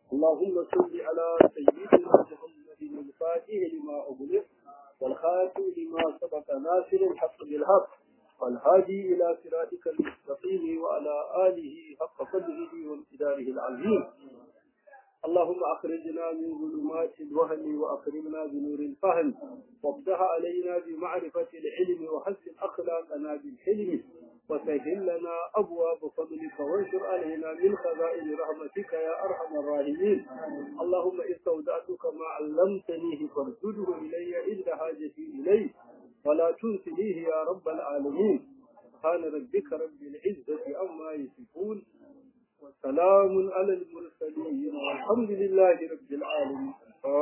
اللهم صل على سيدنا محمد الفاتح لما أغلق والخاتم لما سبق ناصر الحق بالحق والهادي إلى صراطك المستقيم وعلى آله حق قدره وامتداره العظيم اللهم أخرجنا من ظلمات الوهم وأكرمنا بنور الفهم وافتح علينا بمعرفة العلم وحسن أخلاقنا بالحلم وسهل لنا أبواب فضلك وانشر علينا من خزائن رحمتك يا أرحم الراحمين اللهم استودعتك ما علمتنيه فارشده إلي عند حاجتي إليه ولا تنسنيه يا رب العالمين سبحان ربك رب العزة عما يصفون وسلام على المرسلين والحمد لله رب العالمين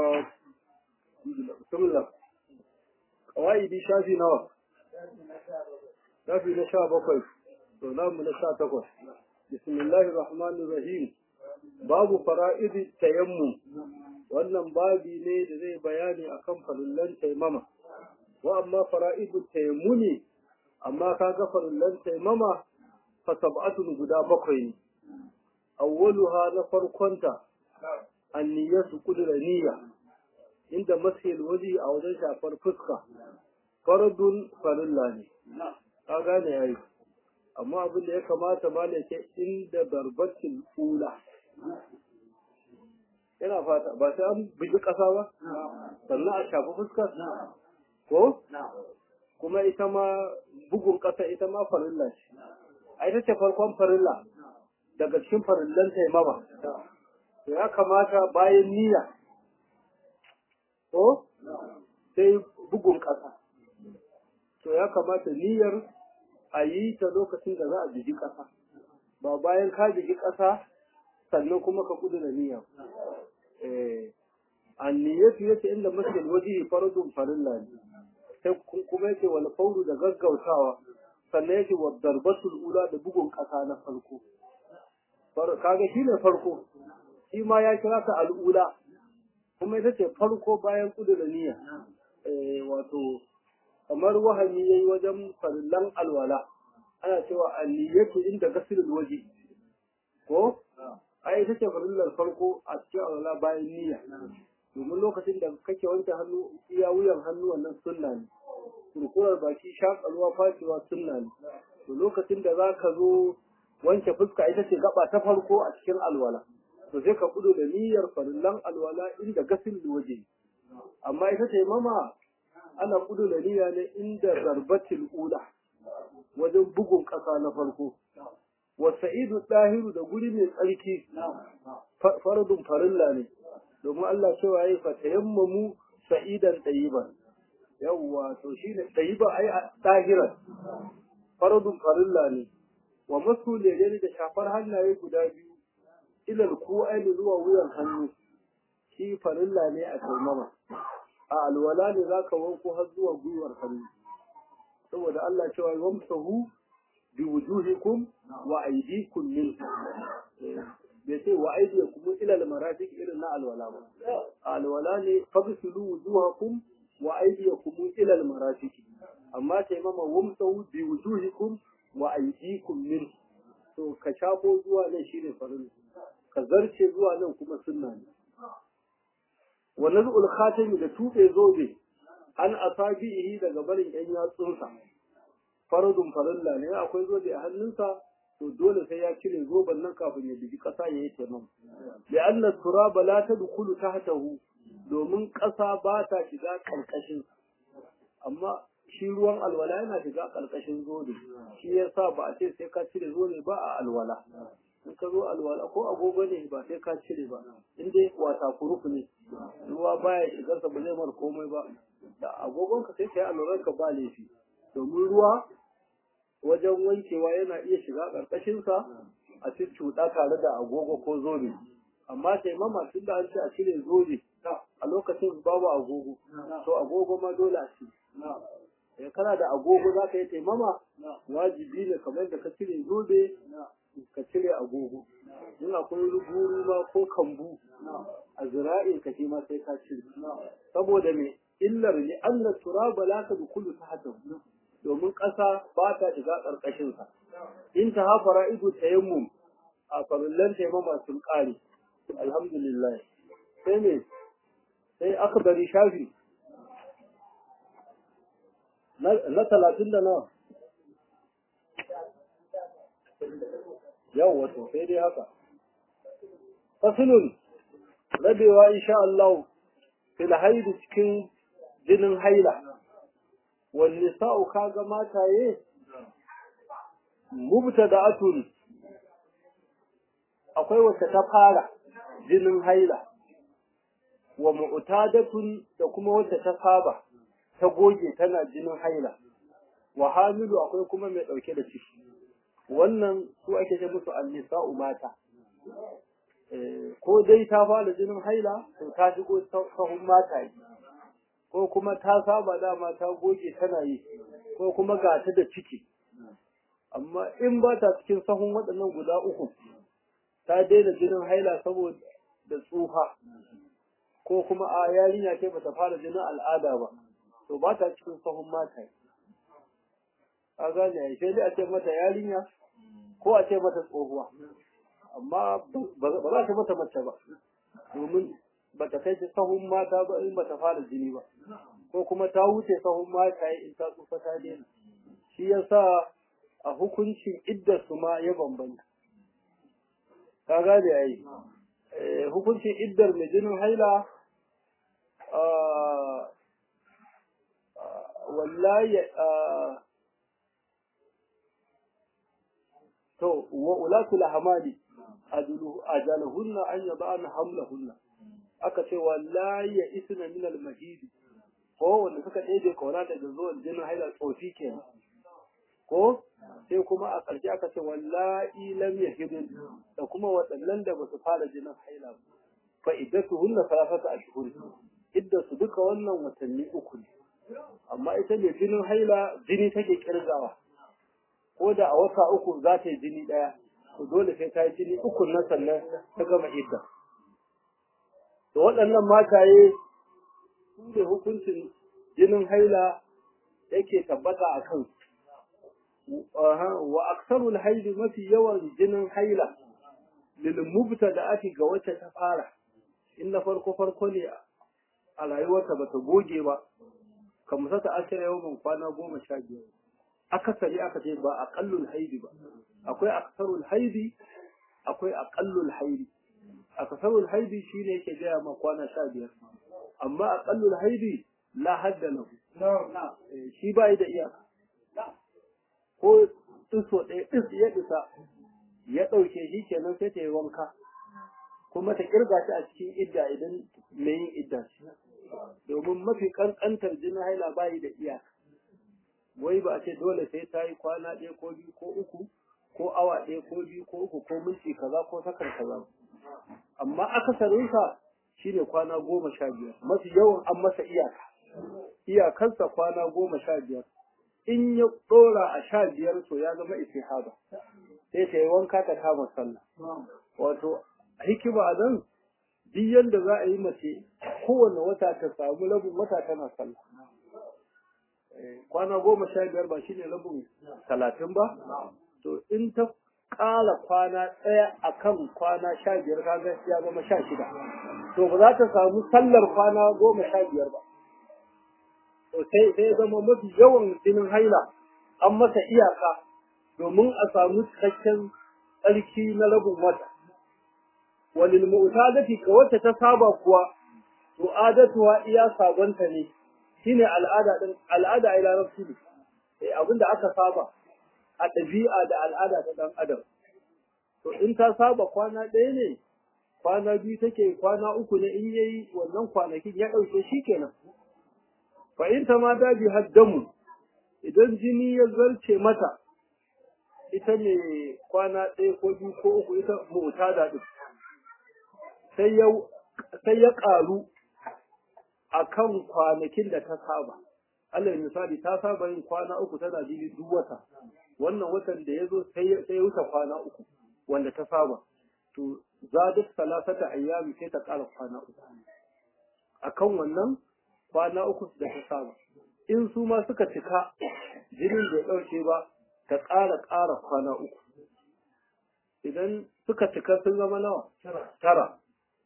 بسم الله قواعد شافي نوى شافي نشا بقي سلام نشا تقوى بسم الله الرحمن الرحيم babu fara'idi tayammum wannan babi ne da zai bayani akan farillan taimama wa amma fara'idu tayammuni amma kaga farillan taimama fa sab'atun guda bakwai ne awwaluha na farkonta anniyatu kudura niyya inda masil waji a wajen shafar fuska faradun farilla ne ka gane yayi amma abin da ya kamata ma ne ce inda darbatin ula yana fata ba sai an bugi ƙasa ba sannan a shafi fuskar ko kuma ita ma bugun ƙasa ita ma farilla ce a ita ce farkon farilla daga cikin farillan taimama to ya kamata bayan niyya ko sai bugun ƙasa to ya kamata niyyar a yi ta lokacin da za a jiji ƙasa ba bayan ka jiji ƙasa sannan kuma ka kudu da niyya a niyyatu yace inda masjid wajihi faradun farilla ne sai kuma yace wal fawru da gaggautawa sannan yake wa darbatul ula da bugun ƙasa na farko kaga shi ne farko shi ma ya kira ta al'ula kuma ita ce farko bayan kudura niyya wato kamar wahami yayi wajen farillan alwala ana cewa anniyatu inda gasilul waje ko ai ita ce farillar farko a cikin alwala bayan niyya domin lokacin da kake wanke hannu iya wuyan hannu wannan sunna ne kurkurar baki shakarwa fashewa sunna ne to lokacin da za ka zo wanke fuska ita ce gaba ta farko a cikin alwala to sai ka kudu da niyyar farillan alwala inda gasin waje amma ita ce mama ana kudu da niyya ne inda zarbatil ula wajen bugun ƙasa na farko wa sa'idu dahiru da guri mai tsarki faradun farilla ne domin Allah cewa yayi fa tayammamu sa'idan tayyiban yawwa to shine tayyiba ai dahiran faradun farilla ne wa masu lejeni da shafar hannaye guda biyu ilal ko aini zuwa wuyan hannu shi farilla ne a taimama a alwala ne za ka wanko har zuwa gwiwar hannu saboda Allah cewa wamsahu bi wujuhikum wa aydikum min bai ce wa aydikum ila al-marafiq irin na alwala ba a alwala ne fagsilu wujuhakum wa aydikum ila al-marafiq amma taimama wamsahu bi wujuhikum wa aidikum min to ka shafo zuwa nan shine farin ka zarce zuwa nan kuma sunna ne wa nazul khatami da tuɓe zobe an asabihi daga barin yan yatsunsa faradun farilla ne akwai zobe a hannunsa to dole sai ya cire zoben nan kafin ya bigi ƙasa ya yi taimam da anna turaba la tadkhulu tahtahu domin ƙasa ba ta shiga ƙarƙashin amma shi ruwan alwala yana shiga ƙarƙashin zobe shi ya sa ba a ce sai ka cire zobe ba a alwala in ka zo alwala ko agogo ne ba sai ka cire ba in dai wata kuruf ne ruwa baya shigarsa ba zai mar komai ba da agogon ka sai ka yi alwalar ka ba laifi domin ruwa wajen wankewa yana iya shiga ƙarƙashinsa a cikin cuɗa tare da agogo ko zobe amma taimama tun da an ce a cire zobe a lokacin babu agogo to agogo ma dole a cire kana da agogo za ka yi taimama wajibi ne kamar da ka cire zobe ka cire agogo in akwai ruguru ma ko kambu a zira'in ka shi ma sai ka cire saboda me illar ne anna turaba la ta dukulu ta hata domin ƙasa ba ta shiga ƙarƙashin sa in ta hafara ido tayammum a farillan taimama sun ƙare alhamdulillah sai ne sai aka bari shafi na talatin da nawa yau wato sai dai haka fasilun rabewa insha Allah fil haidu cikin jinin haila wal sa'u kaga mataye mubtada'atun akwai wacce ta fara jinin haila wa mu'tadatun da kuma wacce ta saba ta goge tana jinin haila wa hamilu akwai kuma mai dauke da ciki wannan su ake ce musu annisa'u mata ko dai ta fara jinin haila to ta shigo sahun mata yi ko kuma ta saba dama ta goge tana yi ko kuma ga ta da ciki amma in ba ta cikin sahun waɗannan guda uku ta daina jinin haila saboda da tsufa ko kuma a yarinya ce bata fara jinin al'ada ba to ba ta cikin sahun mata a gane ai sai dai a ce mata yarinya ko a ce mata tsohuwa amma ba za ta mata mace ba domin ba ta kai sahun mata ba in ba ta fara jini ba ko kuma ta wuce sahun mata in ta tsufa ta daina shi yasa a hukuncin iddar su ma ya bambanta ka gane ai hukuncin iddar mai jinin haila wallahi to wa ulatu lahamali ajalahunna an yada'na hamlahunna aka ce wallahi ya isna min al-mahid ko wanda suka ɗebe kauna daga zuwan jinin haila tsofi kenan ko sai kuma a ƙarshe aka ce wallahi lam yahidun da kuma waɗannan da basu fara jinin haila ba fa iddatuhunna salafata ashhur idda su duka wannan watanni uku ne amma ita ne jinin haila jini take kirgawa ko da a wata uku za ta yi jini ɗaya to dole sai ta yi jini uku na sannan ta gama idda to waɗannan mataye su ne hukuncin jinin haila yake tabbata a kansu wa aksarul haili mafi yawan jinin haila lil mubtada'ati ga wacce ta fara in na farko farko ne a rayuwarta bata goge ba kamar sata ashira yawan kwana goma sha biyar akasari aka ce ba aqallul haidi ba akwai aksarul haidi akwai aqallul haidi aksarul haidi shine yake gaya ma kwana sha biyar amma aqallul haidi la hadda lahu shi bai da iyaka ko ɗiso ɗaya ɗis ya ɗisa ya ɗauke shi kenan sai ta yi wanka kuma ta ƙirga shi a cikin idda idan mai yin idda shi domin mafi ƙanƙantar jinin haila bayi da iyaka wai ba a ce dole sai ta yi kwana ɗaya ko biyu ko uku ko awa ɗaya ko biyu ko uku ko minti kaza ko sakan kaza amma akasarinsa shine kwana goma sha biyar mafi yawan an masa iyaka iyakarsa kwana goma sha biyar in ya ɗora a sha biyar to ya zama istihaba sai ta yi wanka ta kama sallah wato hikima nan duk yadda za a yi mace kowane wata ta samu rabin wata tana sallah kwana goma sha biyar ba shine rabin talatin ba to in ta ƙala kwana ɗaya a kan kwana sha biyar kaga ya zama sha shida to ba za ta samu sallar kwana goma sha biyar ba to sai sai zama mafi yawan jinin haila an masa iyaka domin a samu cikakken tsarki na rabin wata walil mu'tadati ka wacce ta saba kuwa to adatuwa iya sabonta ne shine al'ada din al'ada ila nafsi ne eh abinda aka saba a ɗabi'a da al'ada ta dan adam to in ta saba kwana ɗaya ne kwana biyu take kwana uku ne in yayi wannan kwanakin ya ɗauke shi kenan fa in ta ma daji haddamu idan jini ya zarce mata ita ne kwana ɗaya ko biyu ko uku ita mu'tada din sai ya sai ya ƙaru akan kwanakin da ta saba Allah misali ta saba yin kwana uku tana jini duk wata wannan watan da ya zo sai ya wuce kwana uku wanda ta saba to zadat salasata ayyami sai ta ƙara kwana uku akan wannan kwana uku da ta saba in su ma suka cika jinin bai ɗauke ba ta ƙara ƙara kwana uku idan suka cika sun zama nawa tara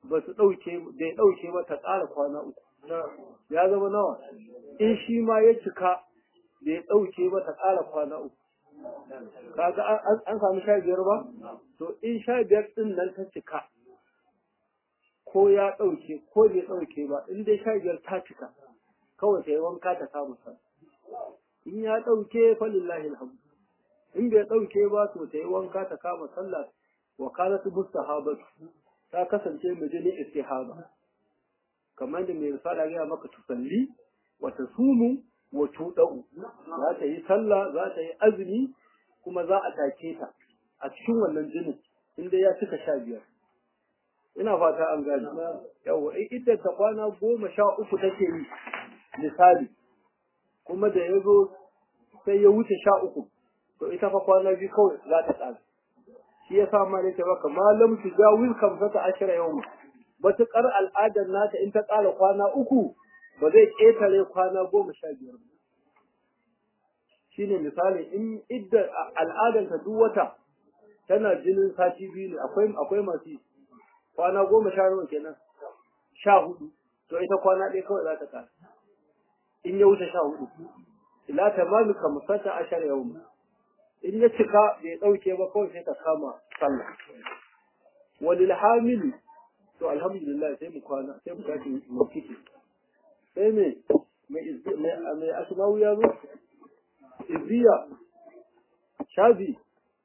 ba su ɗauke da ya ɗauke ba ta ƙara kwana uku ya zama nawa in shi ma ya cika da ya ɗauke ba ta ƙara kwana uku kaga an samu sha biyar ba to in sha biyar ɗin nan ta cika ko ya ɗauke ko bai ɗauke ba in dai sha biyar ta cika kawai ta yi wanka ta kama sa in ya ɗauke falillahi alhamdu in bai ɗauke ba to ta yi wanka ta kama sallah wa kanat mustahabatu ta kasance mijini istihaba kamar da mai risala ya maka tusalli wa tasumu wa tudau za ta yi sallah za ta yi azumi kuma za a take ta a cikin wannan jinin inda ya cika sha biyar ina fata an gane yawa idan ta kwana goma sha uku take yi misali kuma da ya zo sai ya wuce sha uku to ita fa kwana biyu kawai za ta tsara shi ya sa ma ne ta baka malam tu jawil kamsata ashira yau matuƙar al'adar nata in ta ƙara kwana uku ba zai ƙetare kwana goma sha biyar ba shine misali in idda al'adar ta duk wata tana jinin sati biyu ne akwai akwai masu kwana goma sha nawa kenan sha hudu to ita kwana ɗaya kawai za ta ƙara in ya wuce sha hudu ila tamami kamsata ashara yau in ya cika bai ɗauke ba kawai sai ta kama sallah walil hamili to alhamdulillah sai mu kwana sai mu tashi mu kike sai me mai mai asmawu ya zo izziya shabi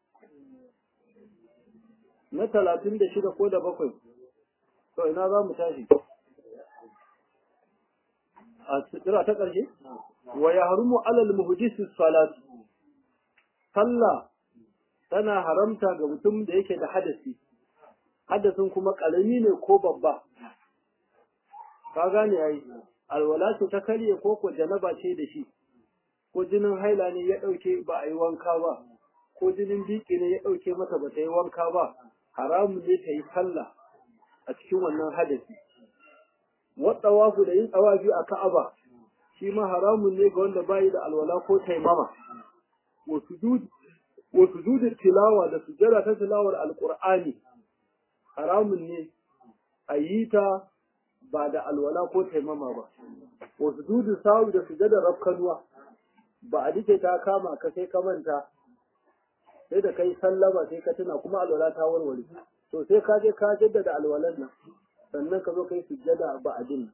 na talatin da shida ko da bakwai to ina za mu tashi a tsira ta ƙarshe wa ya harumu alal muhdisi salatu sallah tana haramta ga mutum da yake da hadasi hadasin kuma ƙarami ne ko babba ka gane yayi alwala ce ta karye ko ko janaba ce da shi ko jinin haila ne ya ɗauke ba a yi wanka ba ko jinin biki ne ya ɗauke mata ba ta yi wanka ba haramun ne ta yi sallah a cikin wannan hadasi waɗawafu da yin tsawafi a ka'aba shi ma haramun ne ga wanda bayi da alwala ko taimama wa sujudin tilawa da sujjada ta tilawar alƙur'ani haramun ne a yi ta ba da alwala ko taimama ba wa sujudin sawu da sujjadar rafkanuwa ba a dike ta kama ka sai ka manta sai da kai sallama sai ka tuna kuma alwala ta warware to sai ka je ka jaddada alwalan nan sannan ka zo kai sujjada ba a din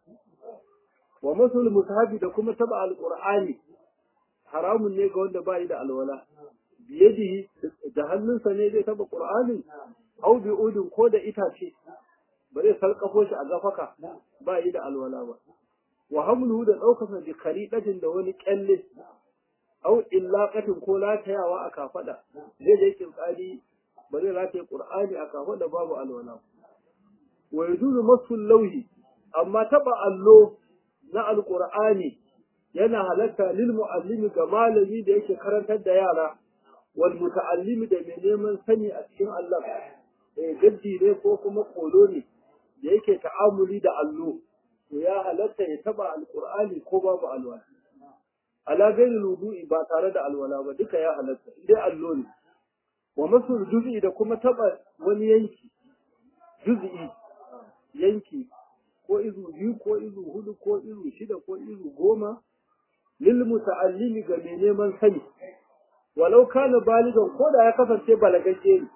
wa masul mushabi da kuma taba alqur'ani haramun ne ga wanda ba yi da alwala biyadihi da hannunsa ne zai taba qur'anin au bi udin ko da itace ba zai sarkafo shi a gafaka ba yi da alwala ba wa hamluhu da ɗaukarsa bi karidatin da wani kyalle au illaqatin ko latayawa a kafada zai da yake tsari ba zai rataye qur'ani a kafada babu alwala wa yajuzu masul lauhi amma taba allo na alqur'ani yana halatta lil muallimi ga malami da yake karantar da yara wal muta'allimi da mai neman sani a cikin Allah eh gaddi ne ko kuma kolo ne da yake ta'amuli da allo to ya halatta ya taba alqur'ani ko babu alwala ala gairi wudu'i ba tare da alwala ba duka ya halatta dai allo ne wa masul juz'i da kuma taba wani yanki juz'i yanki ko izu biyu ko izu hudu ko izu shida ko izu goma lil muta'allimi ga mai neman sani walau kana baligan ko da ya kasance balagagge ne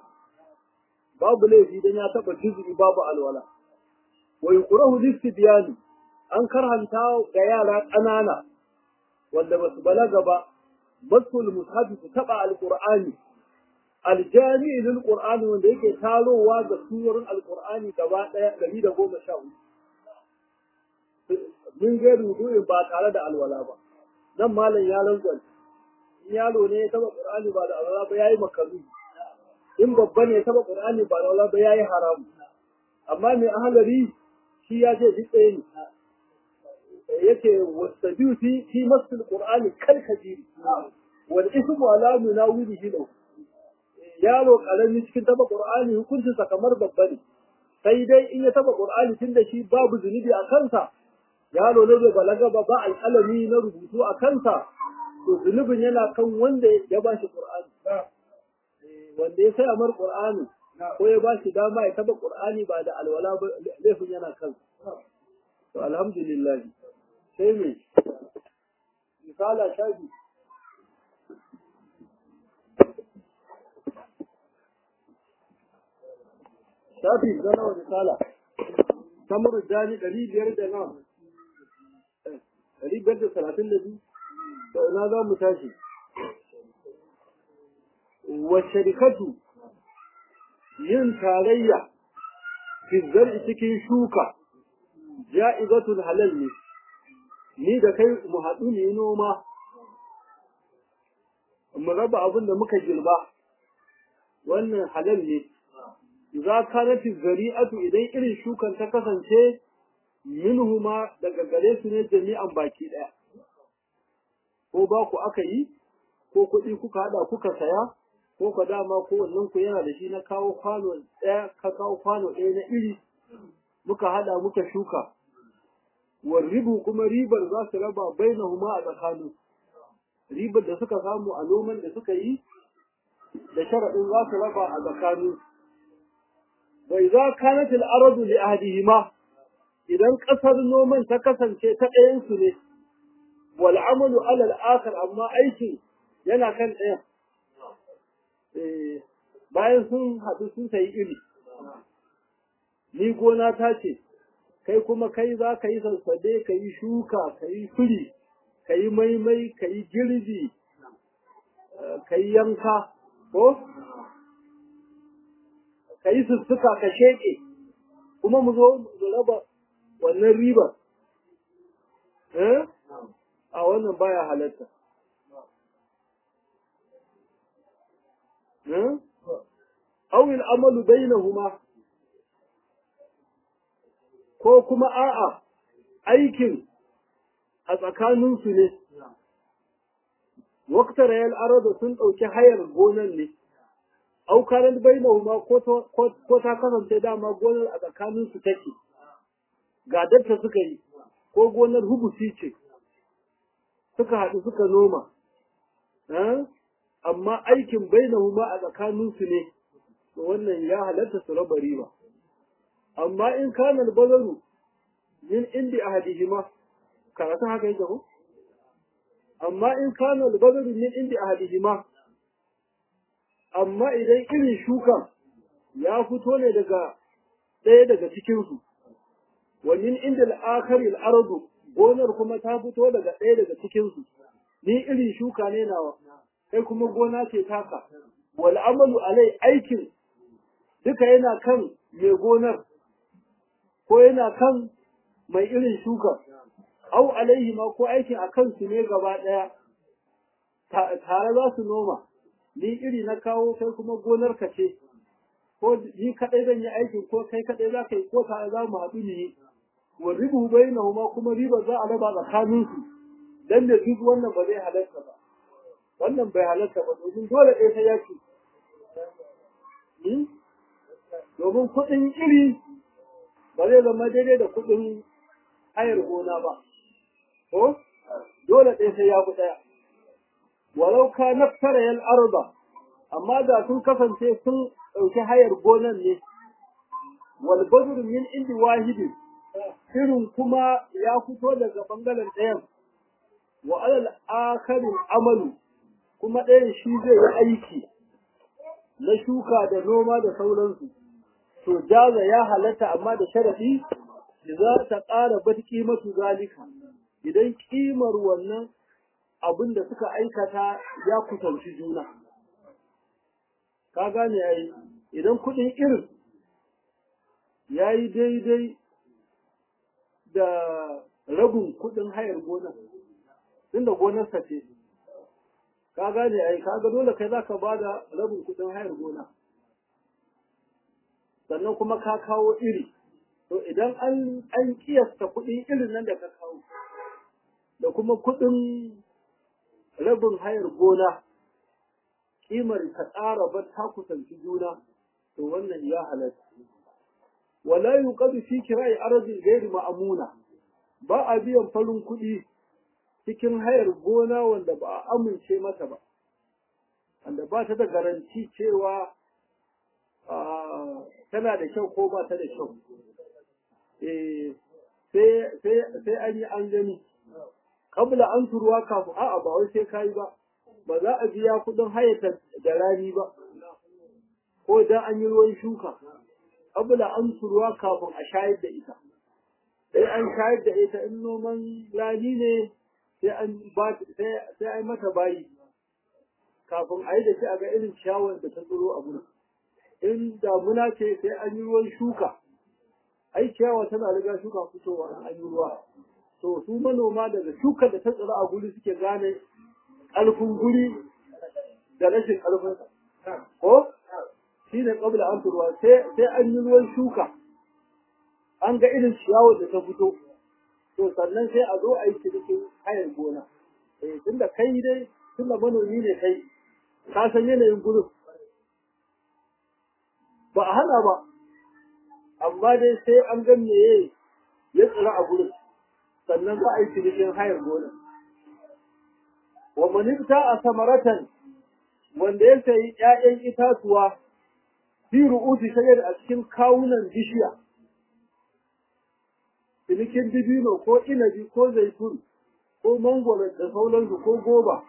babu laifi dan ya taba juz'i babu alwala wa yuqrahu listibyani an karhanta ga yara ƙanana wanda basu balaga ba basul mushafi su taba alqur'ani aljami lil qur'ani wanda yake tarowa ga surorin alqur'ani gaba daya 114 min ga rubu'in ba tare da alwala ba nan malam ya langwal in yaro ne ya taba qur'ani ba da alwala ba yayi makaru in babba ne ya taba qur'ani ba da alwala ba yayi haram amma mai ahalari shi ya ce duk ɗaya ne yake wasabiu fi fi masul qur'ani kal kabiri wal ismu ala munawilihi lahu yaro karami cikin taba qur'ani hukuncin sa kamar babba ne sai dai in ya taba qur'ani tunda shi babu zunubi a kansa yaro ne bai balaga ba ba alƙalami na rubutu a kansa to zunubin yana kan wanda ya ba shi qur'ani wanda ya sai amar qur'ani ko ya ba shi dama ya taba qur'ani ba da alwala ba laifin yana kan to alhamdulillah sai me misala shafi shafi zana wa misala samar jani ɗari biyar da nawa ɗari biyar da talatin da biyu da ina za mu tashi wa sharikatu yin tarayya fi zar'i cikin shuka ja'izatul halal ne ni da kai mu haɗu ne noma mu raba abin da muka girba wannan halal ne idza kanat zari'atu idan irin shukan ta kasance minhuma daga gare su ne jami'an baki daya ko ba ku aka yi ko kuɗi kuka hada kuka saya ko ka dama ko wannan ku yana da shi na kawo kwano ɗaya ka kawo kwano ɗaya na iri muka hada muka shuka ribu kuma ribar za su raba bainahuma a tsakanin ribar da suka samu a noman da suka yi da sharaɗin za su raba a tsakanin bai za kanat al-aradu li ahdihima idan ƙasar noman ta kasance ta ɗayan su ne wal amalu ala al-akhar amma aikin yana kan ɗayan bayan sun haɗu sun sayi iri ni gona ta ce kai kuma kai za ka yi sassabe ka yi shuka ka yi firi ka yi maimai ka yi girbi ka yi yanka ko ka yi sussuka ka sheƙe kuma mu zo mu raba wannan ribar a wannan baya halatta awil amalu bainahuma ko kuma a'a aikin a tsakaninsu ne waktar yal arada sun ɗauki hayar gonan ne aukaran bainahuma ko ta kasance dama gonar a tsakaninsu take gadarta suka yi ko gonar hubusi ce suka haɗu suka noma amma aikin bainahuma a tsakaninsu ne to wannan ya halatta su raba riba amma in kana bazaru min indi ahadihima karatu haka yake ko amma in kana bazaru min indi ahadihima amma idan irin shuka ya fito ne daga ɗaya daga cikin su wa min indi al-akhari al-ardu gonar kuma ta fito daga ɗaya daga cikin su ni irin shuka ne nawa kai kuma gona ce taka wal amalu alai aikin duka yana kan mai gonar ko yana kan mai irin shuka au alaihi ma ko aikin a kansu ne gaba ɗaya tare za su noma ni iri na kawo kai kuma gonar ka ce ko ni kaɗai zan yi aikin ko kai kaɗai za ka yi ko tare za mu haɗu ne wa ribu bainahuma kuma riba za a raba tsakaninsu dan da duk wannan ba zai halarta ba wannan bai halarta ba domin dole ɗaya ta yaki domin kuɗin iri ba zai zama daidai da kuɗin hayar gona ba ko dole ɗaya sai ya fi ɗaya walau ka naftara yal arba amma da sun kasance sun ɗauki hayar gonan ne wal badru min indi wahidi irin kuma ya fito daga bangaren ɗayan wa alal akharin amalu kuma ɗayan shi zai yi aiki na shuka da noma da sauransu to jaza ya halatta amma da sharadi za ta ƙara bat kimatu zalika idan kimar wannan abin da suka aikata ya kusanci juna ka gane yayi idan kuɗin irin ya yi daidai da rabin kuɗin hayar gonar tunda gonarsa ce ka gane ai kaga dole kai zaka bada rabin kudin hayar gona sannan kuma ka kawo iri to idan an an kiyasta kudin irin nan da ka kawo da kuma kudin rabin hayar gona kimar ka tsara ba ta kusanci juna to wannan ya halatta wala yuqadu fi kira'i arzin ghairi ma'amuna ba a biyan farin kuɗi cikin hayar gona wanda ba a amince mata ba wanda ba ta da garanti cewa tana da kyau ko ba ta da kyau eh sai sai sai an yi an gani kabla an turuwa kafin a'a ba wai sai kai ba ba za a biya kuɗin hayata da rani ba ko dan an yi ruwan shuka kabla an turuwa kafin a shayar da ita sai an shayar da ita in noman rani ne sai an ba sai ai mata bayi kafin a yi da shi a ga irin ciyawar da ta tsiro a gurin in damuna ce sai an yi ruwan shuka ai ciyawa tana riga shuka fitowa in an yi ruwa to su manoma daga shukar da ta tsira a guri suke gane ƙarfin guri da rashin ƙarfin ko shi ne ƙabla an ruwa sai an yi ruwan shuka an ga irin ciyawar da ta fito to sannan sai a zo a yi cinikin hayan gona eh tunda kai dai tunda manomi ne kai ka san yanayin gurin ba a hana ba amma dai sai an ga meye ya tsira a gurin sannan za a yi cinikin hayar gona wa manifta a samaratan wanda ya sayi ‘ya'yan itatuwa fi ru'usi shagar a cikin kawunan bishiya cinikin dibino ko inabi ko zaitun ko mangwaro da sauransu ko goba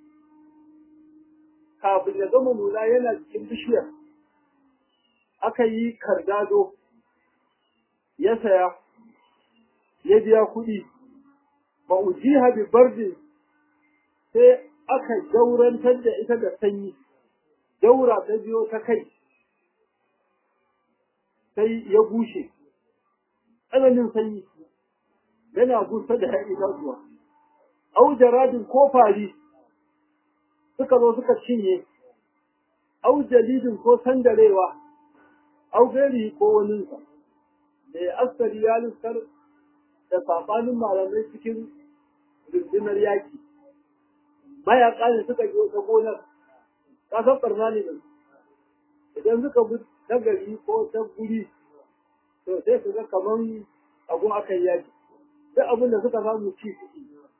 kafin ya gama nuna yana cikin bishiyar aka yi kardado ya saya ya biya kuɗi ba ujiha bi bardin sai aka jaurantar da ita da sanyi jaura ta biyo ta kai sai ya bushe tsananin sanyi yana busar da ‘yan itatuwa au jaradin ko fari suka zo suka cinye au jalidin ko sandarewa au gari ko waninsa da ya askari ya lissar da saɓanin malamai cikin rundunar yaki mayaƙa ne suka je ta gonar ƙasar ɓarna ne nan idan suka bi ta gari ko ta guri to sai su ga kaman abu akan yaki duk abin da suka samu ci suke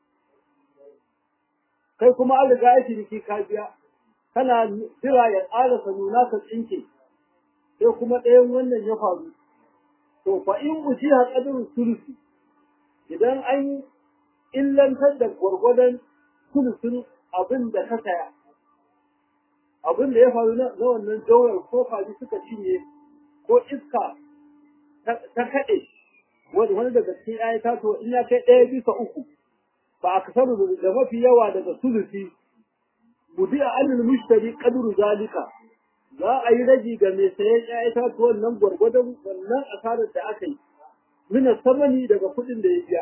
kai kuma an riga ya ciniki ka biya kana jira ya ƙarasa nuna ka tsinke sai kuma ɗayan wannan ya faru to fa in ujiha qadru sulusi idan an illantar da gwargwadon sulusun abin da ka saya abin da ya faru na wannan jawar ko faji suka cinye ko iska ta kaɗe wani daga cikin ya taso in ya kai ɗaya bisa uku ba a kasar da mafi yawa daga sulusi budi a anil mushtari qadru zalika za a yi raji ga mai sayan ya itatuwan nan gwargwadon wannan asarar da aka yi mina samani daga kuɗin da ya biya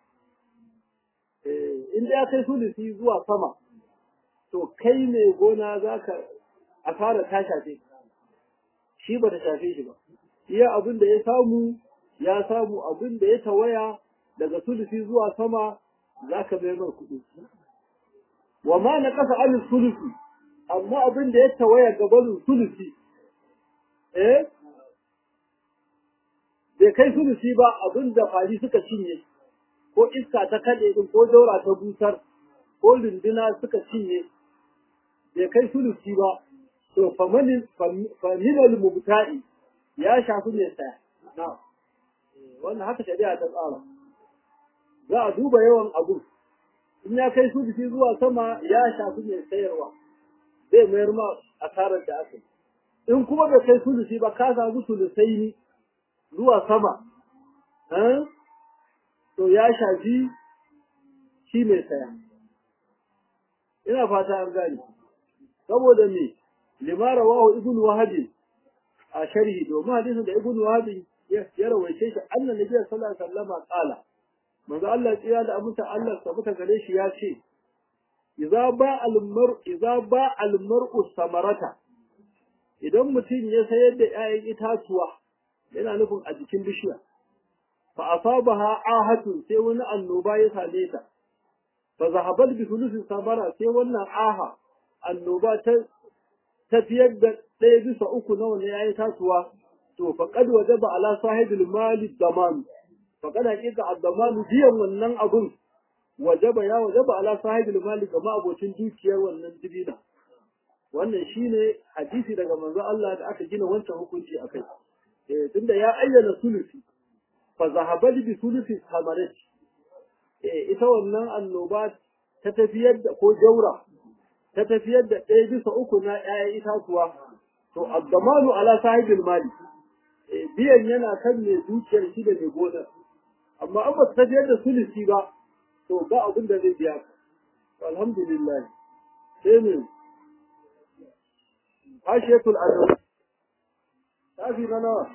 in da ya kai sulusi zuwa sama to kai mai gona za ka asara ta shafe shi ba ta shafe shi ba iya abin da ya samu ya samu abin da ya tawaya daga sulusi zuwa sama za ka bai mai kuɗi wa ma na kasa alin sulusi amma abin da ya tawaya gabanin sulusi eh bai kai sulusi ba abin da fari suka cinye ko iska ta kaɗe din ko daura ta busar ko lunduna suka cinye bai kai sulusi ba to faminal mubta'i ya shafi mai saya na wannan haka shari'a ta tsara za a duba yawan abu in ya kai sulusi zuwa sama ya shafi mai sayarwa zai mayar ma asarar da aka in kuma bai kai sulusi ba ka samu sulusai ne zuwa sama to ya shafi shi mai saya ina fata an gane saboda me lima rawahu ibnu wahabi a sharhi domin hadisin da ibnu wahabi ya rawaice shi annan nabi sallallahu alaihi wasallam qala manzo Allah tsira da abuta Allah sabuta gare shi ya ce idza ba al mar idza ba al mar'u samarata idan mutum ya sayar da 'ya'yan itatuwa yana nufin a jikin bishiya fa asabaha ahatu sai wani annoba ya same ta fa zahabat bi thuluthi samara sai wannan aha annoba ta tafiyar da ɗaya bisa uku na wani yayi tasuwa to fa qad wajaba ala sahibil mali daman fa kada hakika ad-daman biyan wannan abun wajaba ya wajaba ala sahibil mali ga abocin dukiyar wannan dibina wannan shine hadisi daga manzo Allah da aka gina wancan hukunci akai eh tunda ya ayyana sulusi fa zahabali bi sulusi samarat eh ita wannan annoba ta tafiyar da ko jaura ta tafiyar da ɗaya bisa uku na ƴaƴan itatuwa to addamanu ala sahibil mali eh biyan yana kan mai dukiyar shi da mai gona amma an ba ta tafiyar da sulusi ba to ba abin da zai biya ka alhamdulillah sai ne hashiyatul adab tafi na nawa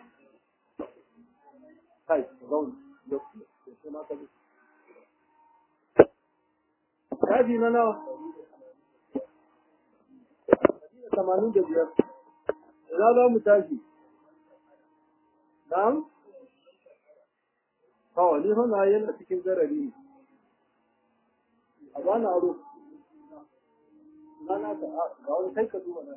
kai zaun da sai ma ka tafi na nawa tamanin da biyar ina za mu tashi na'am kawai ni hana yana cikin zarari ne a bana aro na na ta ga wani kai ka duba na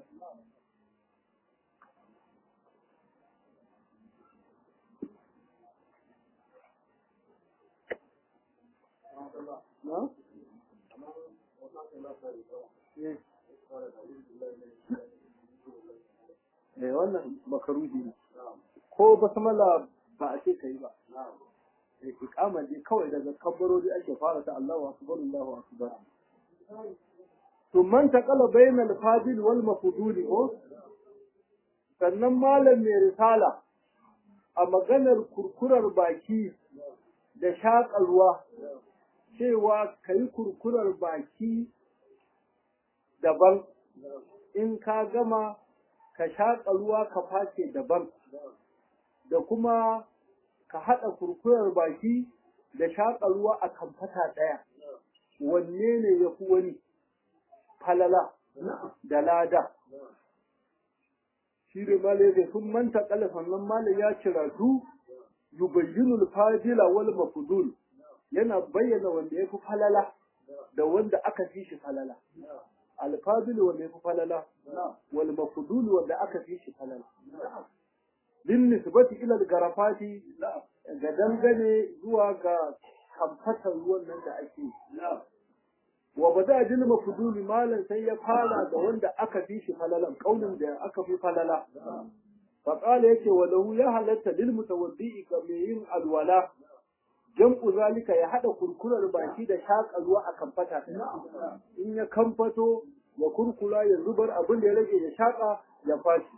na? Eh wannan makaruhi ne. Ko basmala ba a ce ka yi ba. Eh ikama je kawai daga kabbarori ake fara ta Allahu akbar Allahu akbar. To man taqala bainal fadil wal mafduli ko sannan malam mai risala a maganar kurkurar baki da shaƙalwa cewa ka yi kurkurar baki daban in ka gama ka shaƙa ruwa ka face daban da kuma ka haɗa kurkurar baki da shaƙa ruwa a kamfata ɗaya wanne ne ya fi wani falala da lada shi da malai da sun manta ƙala sannan malai ya ciratu yubayyinul fadila wal mafudul yana bayyana wanda ya fi falala da wanda aka fi shi falala alfadil wanda ya fi falala wal mafudul wanda aka fi shi falala bin nisbati ila garafati ga dangane zuwa ga kamfatar ruwan nan da ake wa bada jin mafudul malan sai ya fara da wanda aka fi shi falalan kaulin da aka fi falala فقال yake walahu ya halatta lil mutawaddi ga mai yin alwala jam'u zalika ya hada kurkurar baki da shaƙa ruwa a kamfata in ya kamfato ya kurkula ya zubar abin da ya rage ya shaƙa ya fashi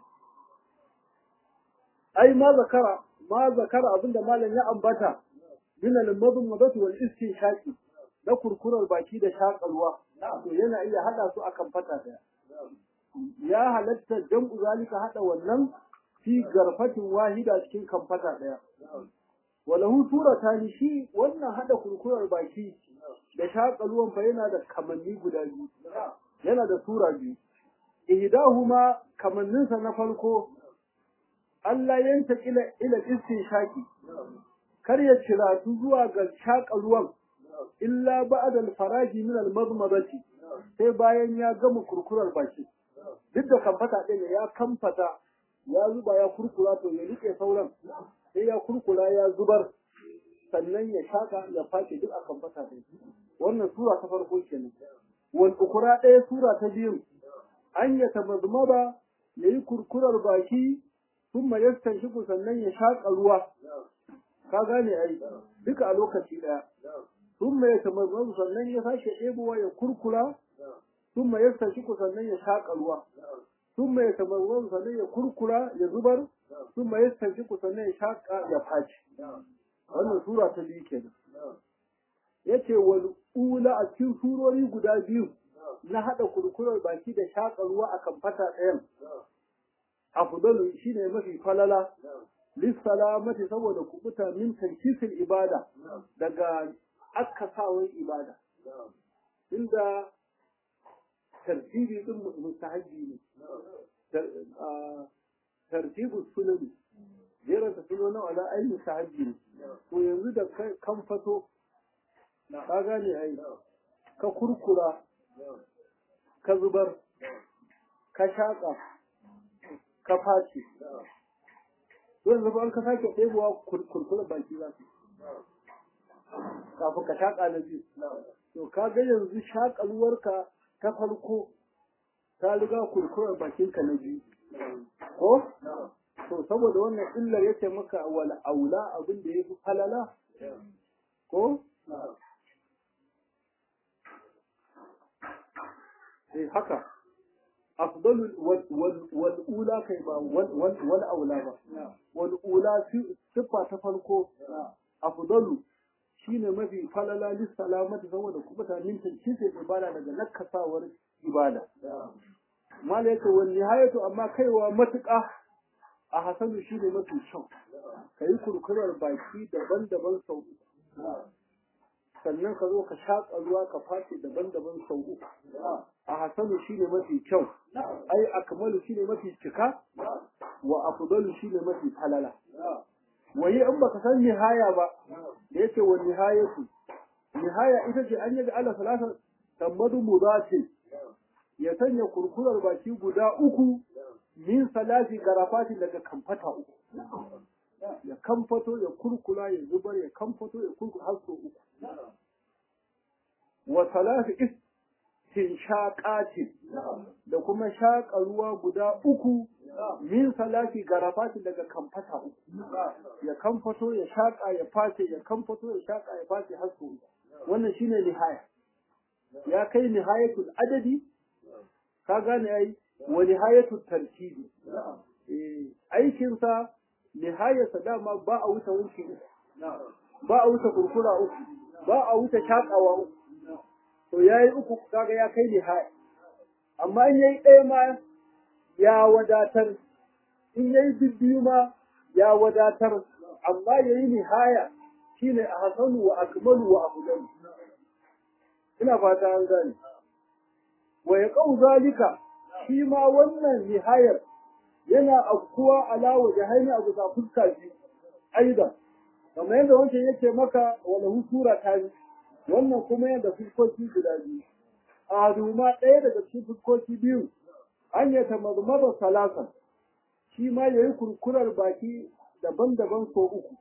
ai ma zakara ma zakara abin da malam ya ambata min al-madmadati wal istinshaqi na kurkurar baki da shaƙa ruwa to yana iya hada su a kamfata daya ya halatta jam'u zalika hada wannan fi garfatin wahida cikin kamfata ɗaya. Walahu surata shi wannan haɗa kurkurar baki da shaƙa ruwan fa yana da kamanni guda biyu. Yana da sura biyu. Ihdahuma kamanninsa na farko Allah yanta ila ila shaƙi. Kar ya ciratu zuwa ga shaƙa ruwan illa ba'da al-faraji min al-madmadati sai bayan ya gama kurkurar baki. Duk da kamfata ɗin ya kamfata ya zuba ya kurkura to ya rike sauran sai ya kurkura ya zubar sannan ya shaka ya face duk akan fata da wannan sura ta farko kenan wal ukura ɗaya sura ta biyu an ya tamazmaba yayi kurkurar baki thumma yastanshiku sannan ya shaka ruwa ka gane ai duka a lokaci ɗaya thumma ya tamazmaba sannan ya sake ɗebowa ya kurkura thumma yastanshiku sannan ya shaka ruwa ثم يتمرون sannan ya kurkura ya zubar ثم يستنشق sannan ya shaka ya faci wannan sura ta biyu kenan yace wal ula a cikin surori guda biyu na hada kurkurar baki da shaka ruwa akan fata ɗayan afdalu shine mafi falala lissalamati saboda kubuta min tankisil ibada daga akasawan ibada inda tartibi din mustahabi ne tartibu sunani jeran ta suno na wala ai mustahabi ne to yanzu da kan fato ka gane ai ka kurkura ka zubar ka shaka ka face to yanzu ba an ka sake ɗebowa kurkura baki za su kafin ka shaka na biyu to ka ga yanzu shakalwarka ta farko ta riga kurkurar bakinka na biyu ko to saboda wannan illar yace maka wal aula abin da yafi falala ko eh haka afdalu wal wal wal ula kai ba wal wal wal aula ba wal ula sifa ta farko afdalu shine mafi falala lis salamati saboda kuma ta mintin cinta ibada daga nakasawar ibada mala yake wal nihayatu amma kaiwa matuƙa a hasanu shine mafi kyau kai kurkurar baki daban-daban sau uku sannan ka zo ka shaƙa ruwa ka face daban-daban sau uku a hasanu shine mafi kyau ai akmalu shine mafi cika wa afdalu shine mafi falala waye in baka san nihaya ba da yake wa nihayatu nihaya ita ce an yaga Allah salasa tammadu mudati ya sanya kurkurar baki guda uku min salati garafati daga kamfata uku ya kamfato ya kurkula ya zubar ya kamfato ya kurkula har sau uku wa salati istinshaqati da kuma shaƙa ruwa guda uku min salati garafati daga kamfata uku ya kamfato ya shaƙa ya face ya kamfato ya shaƙa ya face har sau uku wannan shine nihaya ya kai nihayatul adadi ka gane ai wa nihayatul tartibi eh aikin sa nihayarsa dama ba a wuce wuce uku ba a wuce kurkura uku ba a wuce shaƙawa uku to yayi uku kaga ya kai nihaya amma in yayi ɗaya ma ya wadatar in yayi bibbiyu ma ya wadatar amma yayi nihaya shine a hasanu wa akmalu wa afdalu ina fata an gane wa yaqau zalika shi ma wannan nihayar yana afkuwa ala wajhaini abu ta fuska biyu aidan kamar yadda wancan yake maka wala sura ta biyu wannan kuma yana da fuskoki guda biyu a duma ɗaya daga cikin fuskoki biyu an yi tamazmada salasan shi ma ya yi kurkurar baki daban-daban so uku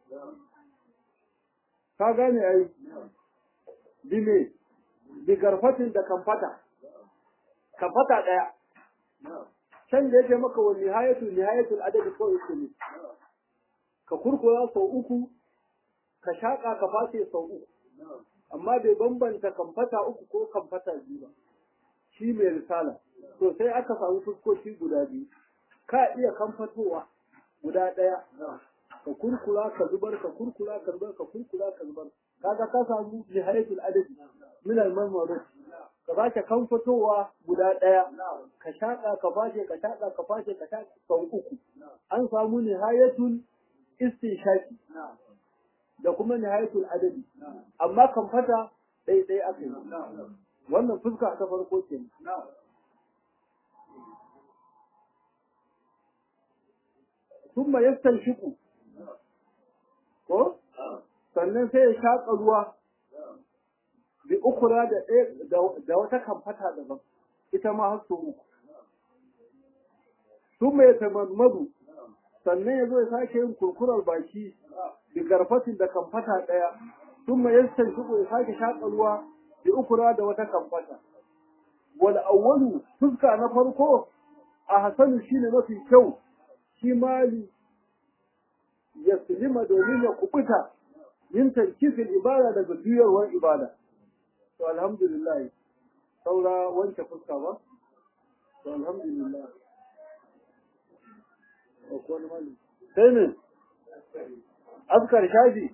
ka gane ai bi me bi garfatin da kamfata kamfata ɗaya can da yake maka wa nihayatul nihayatul adadi ko uku ne ka kurkura sau uku ka shaƙa ka face sau uku amma bai bambanta kamfata uku ko kamfata biyu ba shi mai risala to sai aka samu fuskoki guda biyu ka iya kamfatowa guda ɗaya ka kurkura ka zubar ka kurkura ka zubar ka kurkura ka zubar kaga ka samu nihayatul adadi min al marmarut ka sake kamfatowa guda ɗaya ka shaƙa ka fashe ka shaƙa ka fashe ka shaƙa sau uku an samu nihayatul istinshaki da kuma nihayatul adadi amma kamfata ɗaya ɗaya aka yi wannan fuska ta farko ke sun ma yastan shiku ko sannan sai ya shaƙa ruwa bi ukura da da wata kamfata daban ita ma har uku sun mai tamammadu sannan ya zo ya sake yin kurkurar baki bi garfatin da kamfata ɗaya sun mai yastan shiku ya sake shaƙa ruwa bi ukura da wata kamfata wal awwalu fuska na farko a hasanu shine mafi kyau shi mali ya silima domin ya kubuta yin tarkifin ibada daga juyarwar ibada to alhamdulillah saura wanke fuska ba to alhamdulillah sai ne askar shafi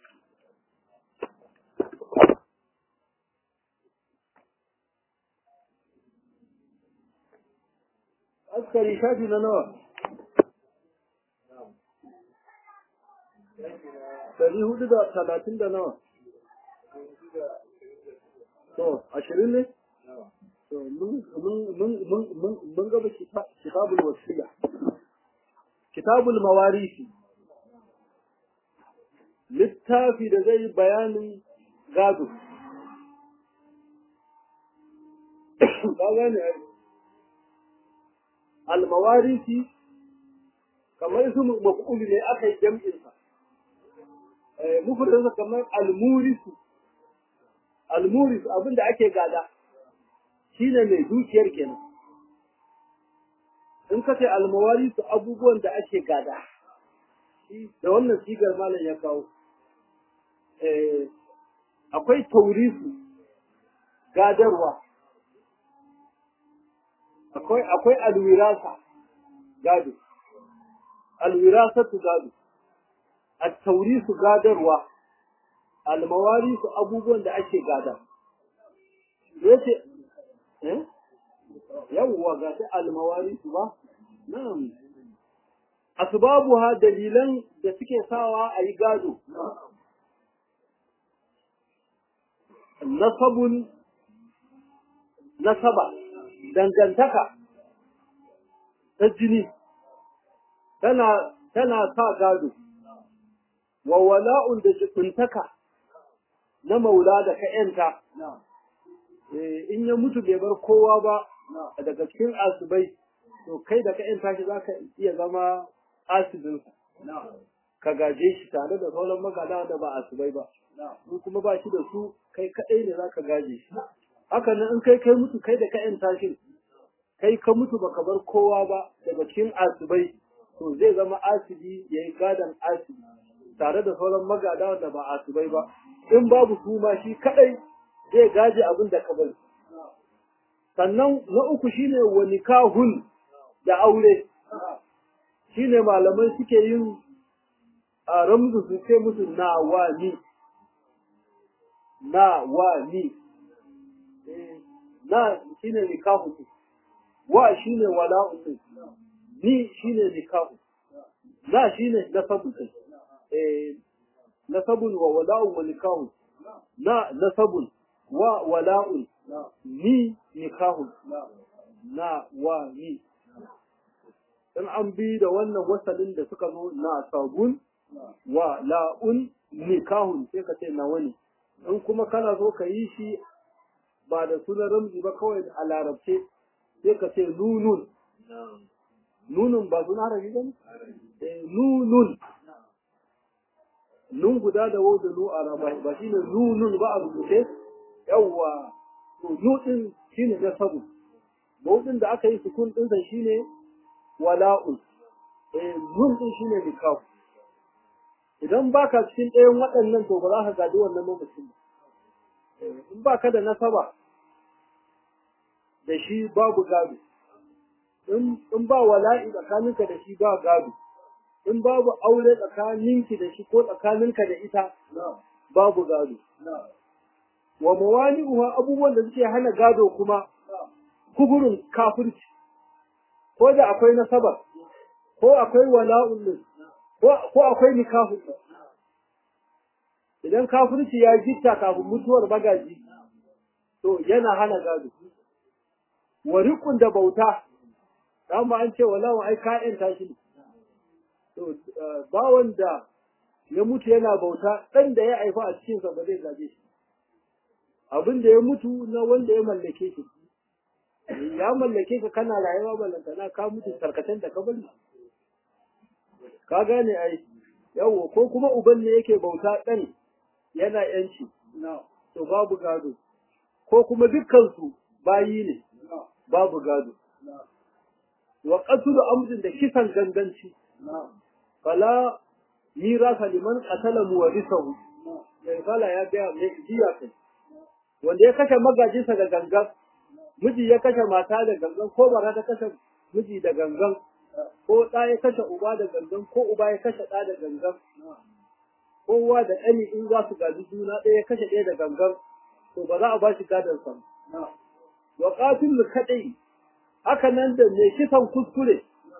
askari shafi na nawa Dari hudu da talatin da nawa? To, ashirin ne? To, mun gaba kitabul wasiya. Kitabul mawarisi. Littafi da zai bayanin gado. Ka gane Al-mawarisi kamar su maf'ul ne aka yi jam'insa. mufradinsa kamar almurisu almurisu abinda ake gada shine mai dukiyar kenan in ka ce almawari su abubuwan da ake gada da wannan sigar malam ya kawo akwai taurisu gadarwa akwai akwai alwirasa gado alwirasatu gado at-taurisu gadarwa almawarisu abubuwan da ake gada yace eh yawwa ga ta almawarisu ba na'am asbabuha dalilan da suke sawa a yi gado nasabun nasaba dangantaka ta jini tana tana sa gado wa wala'un da jikuntaka na maula da ka yanta in ya mutu bai bar kowa ba daga cikin asibai to kai da ka yanta shi zaka iya zama asibinsa ka gaje shi tare da sauran magana da ba asibai ba in kuma ba shi da su kai kaɗai ne za ka gaje shi haka nan in kai kai mutu kai da ka yanta shi kai ka mutu baka bar kowa ba daga cikin asibai to zai zama asibi ya yi gadon asibi tare da sauran magada da ba asibai ba in babu su ma shi kaɗai zai gaje abin da ka bari sannan na uku shine wa nikahun da aure shine malamai suke yin a ramzu su ce musu na wa ni na wa ni na shine nikahu wa shine wala'u ni shine nikahu na shine nasabu eh nasabun wa wala'u wa nikahu na nasabun wa wala'un ni nikahu na wa ni in an bi da wannan wasalin da suka zo na sabun wa la'un nikahun sai ka ce na wani in kuma kana so ka yi shi ba da sunan ramzi ba kawai a larabce sai ka ce nunun nunun ba suna harafi ba nunun nun guda da wau da nu a raba ba shi ne nunun ba a rubuce yawwa to nu din shi ne na sabu mawudin da aka yi sukun ɗinsa shi ne wala'un eh nun din shi ne nikahu idan baka cikin ɗayan waɗannan to ba za ka gadi wannan mamacin ba in baka da nasaba da shi babu gado in ba wala'i tsakaninka da shi ba gado in babu aure tsakaninki da shi ko tsakaninka da ita babu gado wa mawani'uha abubuwan da suke hana gado kuma kuburin kafirci ko da akwai nasaba ko akwai wala'un din ko akwai nikahun idan kafirci ya gitta kafin mutuwar magaji to yana hana gado wa riƙun da bauta dan ba an ce wala'un ai ka'in tashi ne to bawan da ya mutu yana bauta dan da ya haifa a cikin sa ba zai gaje shi abin da ya mutu na wanda ya mallake shi ya mallake ka kana rayuwa ballantana ka mutu tarkatan da ka bari ka gane ai yawo ko kuma uban ne yake bauta ɗan yana yanci to babu gado ko kuma dukkansu bayi ne babu gado wa qatlu amdin da kisan ganganci fala mirasa liman qatala muwarisahu mai fala ya ga mai jiya kai wanda ya kashe magajinsa da gangan miji ya kashe mata da gangan ko bara ta kashe miji da gangan ko ɗa ya kashe uba da gangan ko uba ya kashe ɗa da gangan kowa da ɗani in za su gaji juna ɗaya ya kashe ɗaya da gangan to ba za a ba shi gadon sa wa qatil kadai haka nan da mai kisan kuskure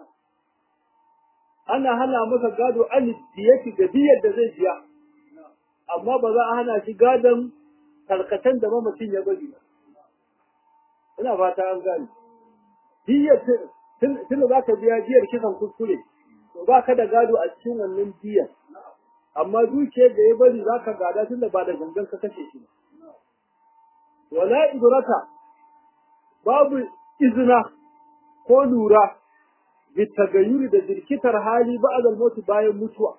ana hana masa gado an diyati da diyar da zai biya amma ba za a hana shi gadon karkatan da mamacin ya bari ba ina fata an gane diyar tun za ka biya diyar kisan kuskure to ba ka da gado a cikin wannan diyar amma dukiyar da ya bari za ka gada tun da ba da gangan ka kashe shi wala ibrata babu izina ko lura bitagayyuri da jirkitar hali ba'da al bayan mutuwa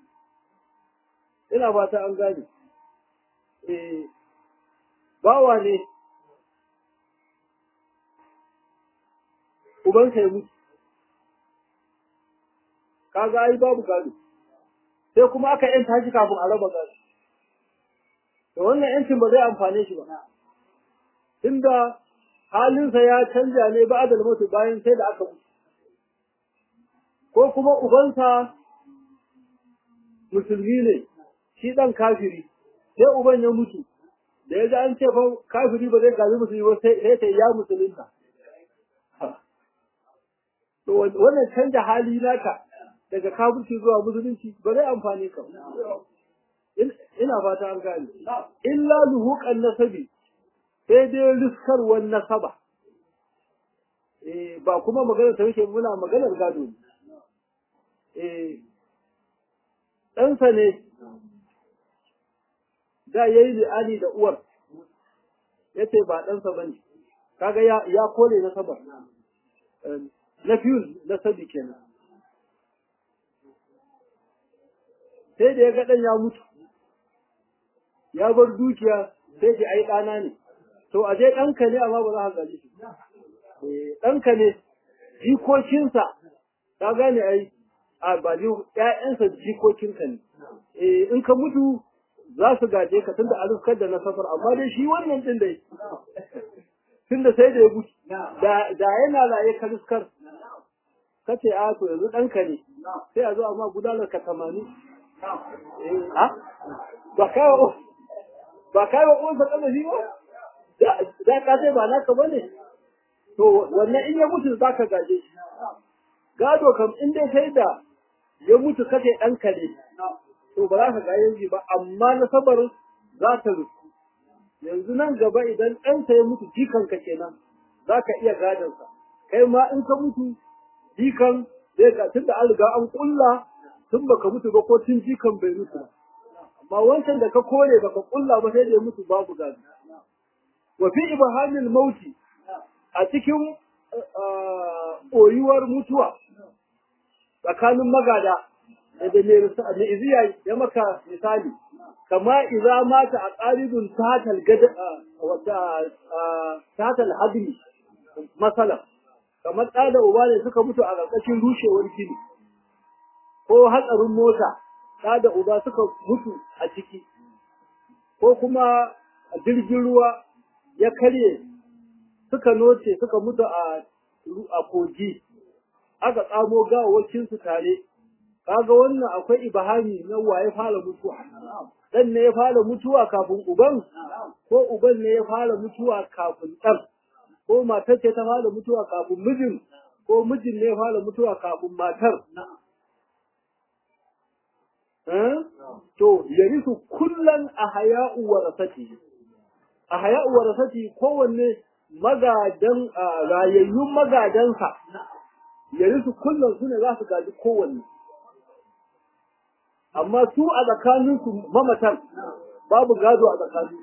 ina fata an gane eh bawa ne ubansa ya mutu kaga ai babu gado sai kuma aka yanta shi kafin a raba gado to wannan yancin ba zai amfane shi ba tunda halinsa ya canja ne ba da mutu bayan sai da aka mutu ko kuma ubansa musulmi ne shi dan kafiri sai uban ya mutu da ya ji an ce fa kafiri ba zai gaji musulmi ba sai sai ya musulunta to wannan canja hali naka daga kafirci zuwa musulunci ba zai amfane ka ina fata an gane illa luhuqan nasabi sai dai riskarwar nasaba eh ba kuma magana ta yake muna maganar gado ne eh ɗansa ne da ya yi li'ani da uwar ya ce ba ɗansa ba ne kaga ya kore nasabar na fiyul nasabi kenan sai da ya ga ɗan ya mutu ya bar dukiya sai ce ai ɗana ne to a dai ɗanka ne amma ba za ka gaji shi ɗanka ne jikokinsa ka gane ai a ba ni ƴaƴansa jikokinka ne in ka mutu za su gaje ka tunda a rufkar da na safar amma dai shi wannan din dai tunda sai da ya mutu da da yana laye ka rufkar ka ce a to yanzu ɗanka ne sai a zo amma gudanar ka tamanin ba kawo ba kawo uwansa ƙazafi ba za ka sai ba naka ba ne to wannan in ya mutu za ka gaje shi gado kam in dai sai da ya mutu kace ɗanka ne to ba za ka gaje shi ba amma nasabar za ta rufu yanzu nan gaba idan ɗansa ya mutu jikanka kenan za ka iya gadonsa kai ma in ka mutu jikan zai ka tun da an riga an kulla tun baka mutu ba ko tun jikan bai mutu ba amma wancan da ka kore baka kulla ba sai da ya mutu babu gado wa fi ibhamil mauti a cikin koyuwar mutuwa tsakanin magada da mai iziya ya maka misali kama iza mata a ƙaridun tatal gada wata tatal hadri masala kamar ɗa da uba ne suka mutu a ƙarƙashin rushewar gini ko hatsarin mota ɗa da uba suka mutu a ciki ko kuma jirgin ruwa ya karye suka noce suka mutu a a kogi aka tsamo gawawakin su tare kaga wannan akwai ibahami na waye fara mutuwa dan ne ya fara mutuwa kafin uban ko uban ne ya fara mutuwa kafin dan ko matar ce ta fara mutuwa kafin mijin ko mijin ne ya fara mutuwa kafin matar to yarisu kullan a haya'u warasati a haya'u warasati kowanne magadan rayayyun magadansa yarisu kullum su ne za su gaji kowanne amma su a tsakaninsu mamatan babu gado a tsakanin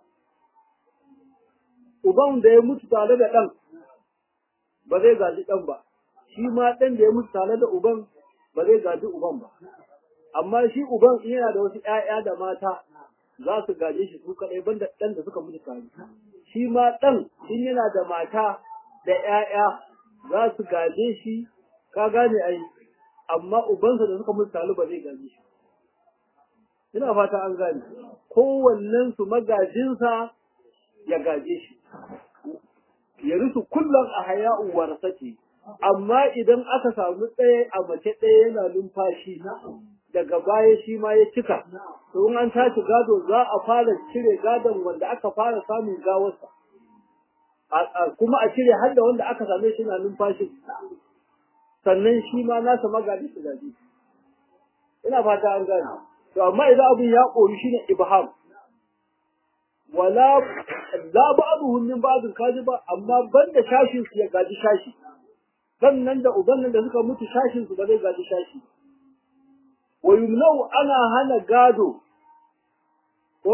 uban da ya mutu tare da ɗan ba zai gaji ɗan ba shi ma ɗan da ya mutu tare da uban ba zai gaji uban ba amma shi uban in yana da wasu ‘ya'ya da mata za su gaje shi su kaɗai banda ɗan da suka mutu tare shi ma ɗan in yana da mata da ‘ya'ya za su gaje shi ka gane ai amma ubansa da suka mutu tare ba zai gaje shi ina fata an gane kowannen su magajinsa ya gaje shi ya rusu kullum a haya'u warasati amma idan aka samu ɗaya a mace ɗaya yana numfashi daga baya shi ma ya cika to in an tashi gado za a fara cire gadon wanda aka fara samun gawarsa kuma a cire har da wanda aka same shi na numfashi sannan shi ma nasa magadi su gaji ina fata an gane to amma idan abin ya koyi shine ibham wala la ba'dhum min ba'd kaji ba amma banda shashin su ya gaji shashi sannan da uban nan da suka mutu shashin su ba zai gaji shashi wa yumnau ana hana gado ko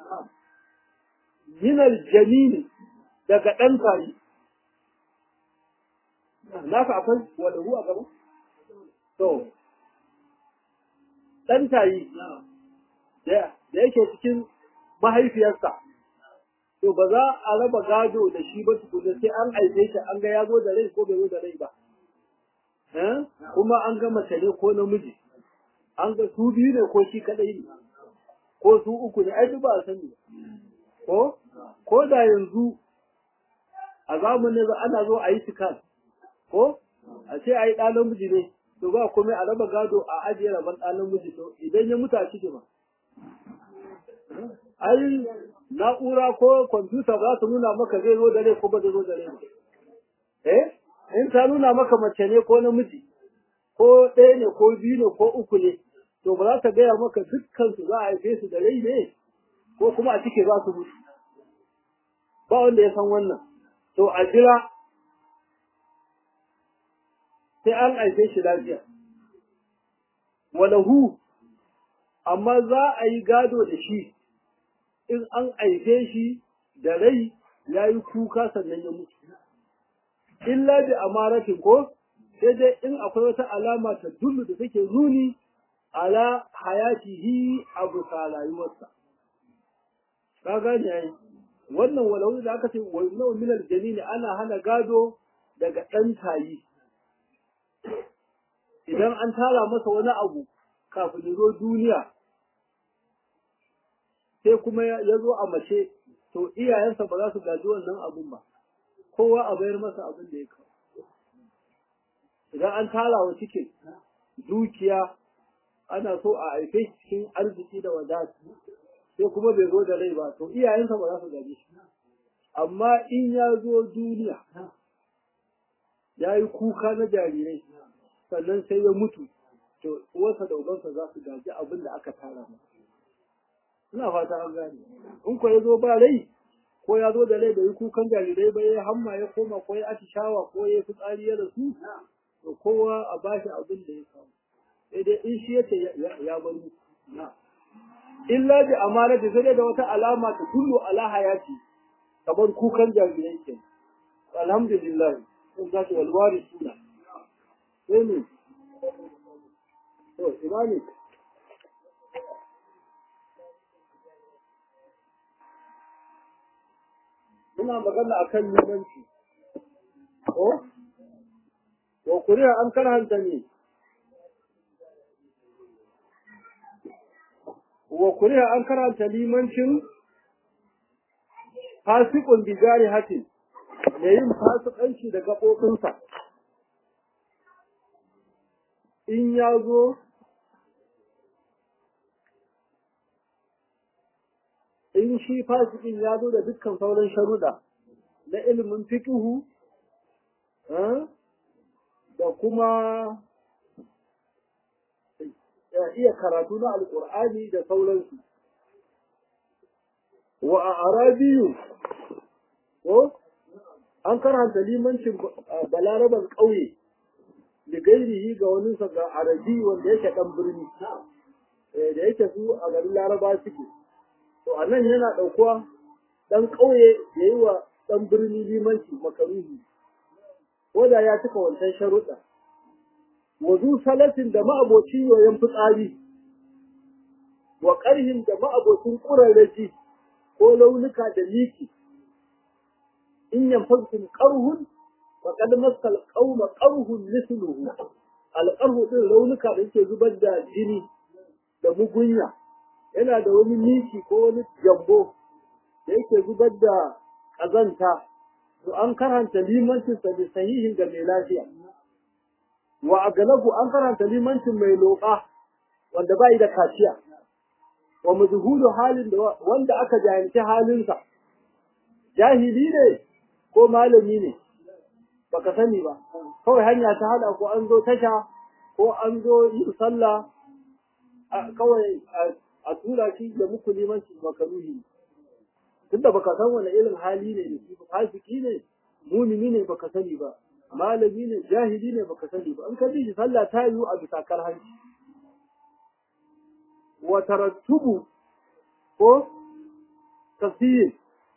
min aljamin daga dan tari naka akwai wanda ruwa gaba to dan tayi da yake cikin mahaifiyarsa to ba za a raba gado da shi ba tukuna sai an aice shi an ga ya zo da rai ko bai zo da rai ba eh kuma an ga mace ne ko namiji an ga su biyu ne ko shi kadai ne ko su uku ne ai duk ba a sani ko ko da yanzu a zamanin da ana zo a yi tikas ko a ce a yi ɗan namiji ne to ba komai a raba gado a ajiye rabon ɗan namiji to idan ya mutu a ciki ba ai na'ura ko kwamfuta ba su nuna maka zai zo da rai ko ba zai zo da rai ba eh in ta nuna maka mace ne ko namiji ko ɗaya ne ko biyu ne ko uku ne to ba za ta gaya maka dukkan su za a haife su da rai ne ko kuma a cike za su mutu ba wanda ya san wannan to a jira sai an haife shi lafiya walahu amma za a yi gado da shi in an haife shi da rai ya yi kuka sannan ya mutu illa bi amaratin ko sai dai in akwai wata alama ta dullu da take nuni ala hayatihi a bisa rayuwarsa ka gane yayi wannan walau da aka ce wa nau min aljanin ana hana gado daga dan tayi idan an tara masa wani abu kafin ya zo duniya sai kuma ya zo a mace to iyayensa ba za su gaji wannan abun ba kowa a bayar masa abin da ya kawo idan an tara wa cikin dukiya ana so a haife cikin arziki da wadata sai kuma bai zo da rai ba to iyayensa ba za su gaji shi amma in ya zo duniya ya yi kuka na jarirai sannan sai ya mutu to uwarsa da ubansa za su gaji abin da aka tara masa ina fata an gane in ko ya zo ba rai ko ya zo da rai da yi kukan jarirai ba ya hamma ya koma ko ya atishawa ko ya fitsari ya rasu to kowa a bashi abin da ya samu sai dai in shi yace ya bari na illa bi amanati sai dai da wata alama ta kullu ala hayati kamar kukan jarirai ke alhamdulillah sun za ta walwari suna sai ne to imani muna magana akan yamanci ko wa kuriya an karanta ne wa kuriya an karanta limancin fasikun bijari hatin da yin fasikanci da gaɓoɓinsa in ya zo in shi fasikin ya zo da dukkan sauran sharuɗa na ilimin fikihu da kuma iya karatu na alƙur'ani da sauransu wa a arabiyu ko an karanta limancin balaraban ƙauye da gairihi ga waninsa ga arabi wanda yake ɗan birni da yake su a garin laraba suke to a nan yana ɗaukuwa ɗan ƙauye ya yi wa ɗan birni limanci makaruhi ko da ya cika wancan sharuɗa wazu salatin da ma'abocin yoyon fitsari wa ƙarhin da ma'abocin ƙurarraji ko launuka da miki in yanfakum qarhun faqad maskal qauma qarhun mithluhu alqarhu din launuka da yake zubar da jini da mugunya yana da wani miki ko wani jambo da yake zubar da kazanta to an karanta limancin sa da sahihin ga mai lafiya wa agalabu an karanta limancin mai loka wanda bai da kaciya wa mujhulu halin da wanda aka jahilci halinsa jahili ne ko malami ne baka sani ba kawai hanya ta hada ko an zo tasha ko an zo yin sallah kawai a tura shi da muku limanci makaruhi tunda baka san wani irin hali ne da shi fasiki ne mumini ne baka sani ba malami ne jahili ne baka sani ba an ka ji sallah ta yiwu a bisa karhanci wa tarattubu ko tafsir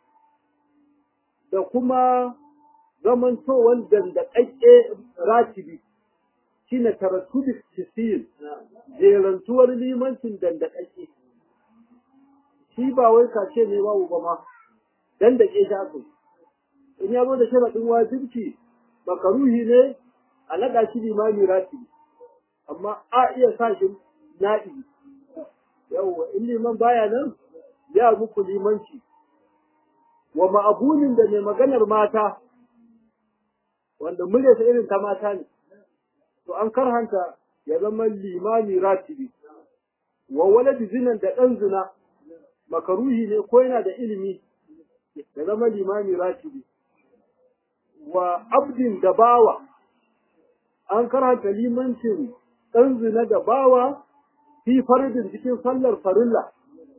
da kuma zamantowar dandaƙaƙƙe ratibi shi ne tarattubi tafsir jerantuwar limancin dandaƙaƙƙe shi ba wai kace ne babu ba ma dandaƙe shi aka in ya zo da sharaɗin wajibci makaruhi ne a naɗa shi limami ratibi amma a iya sa shi naɗi yawwa in liman baya nan ya muku limanci wa ma'abunin da mai maganar mata wanda muryarsa irin ta mata ne to an karhanta ya zama limami ratibi wa waladi zinan da ɗan zina makaruhi ne ko yana da ilimi ya zama limami ratibi wa abdin da bawa an karanta limancin ɗan zina da bawa fi faridin cikin sallar farilla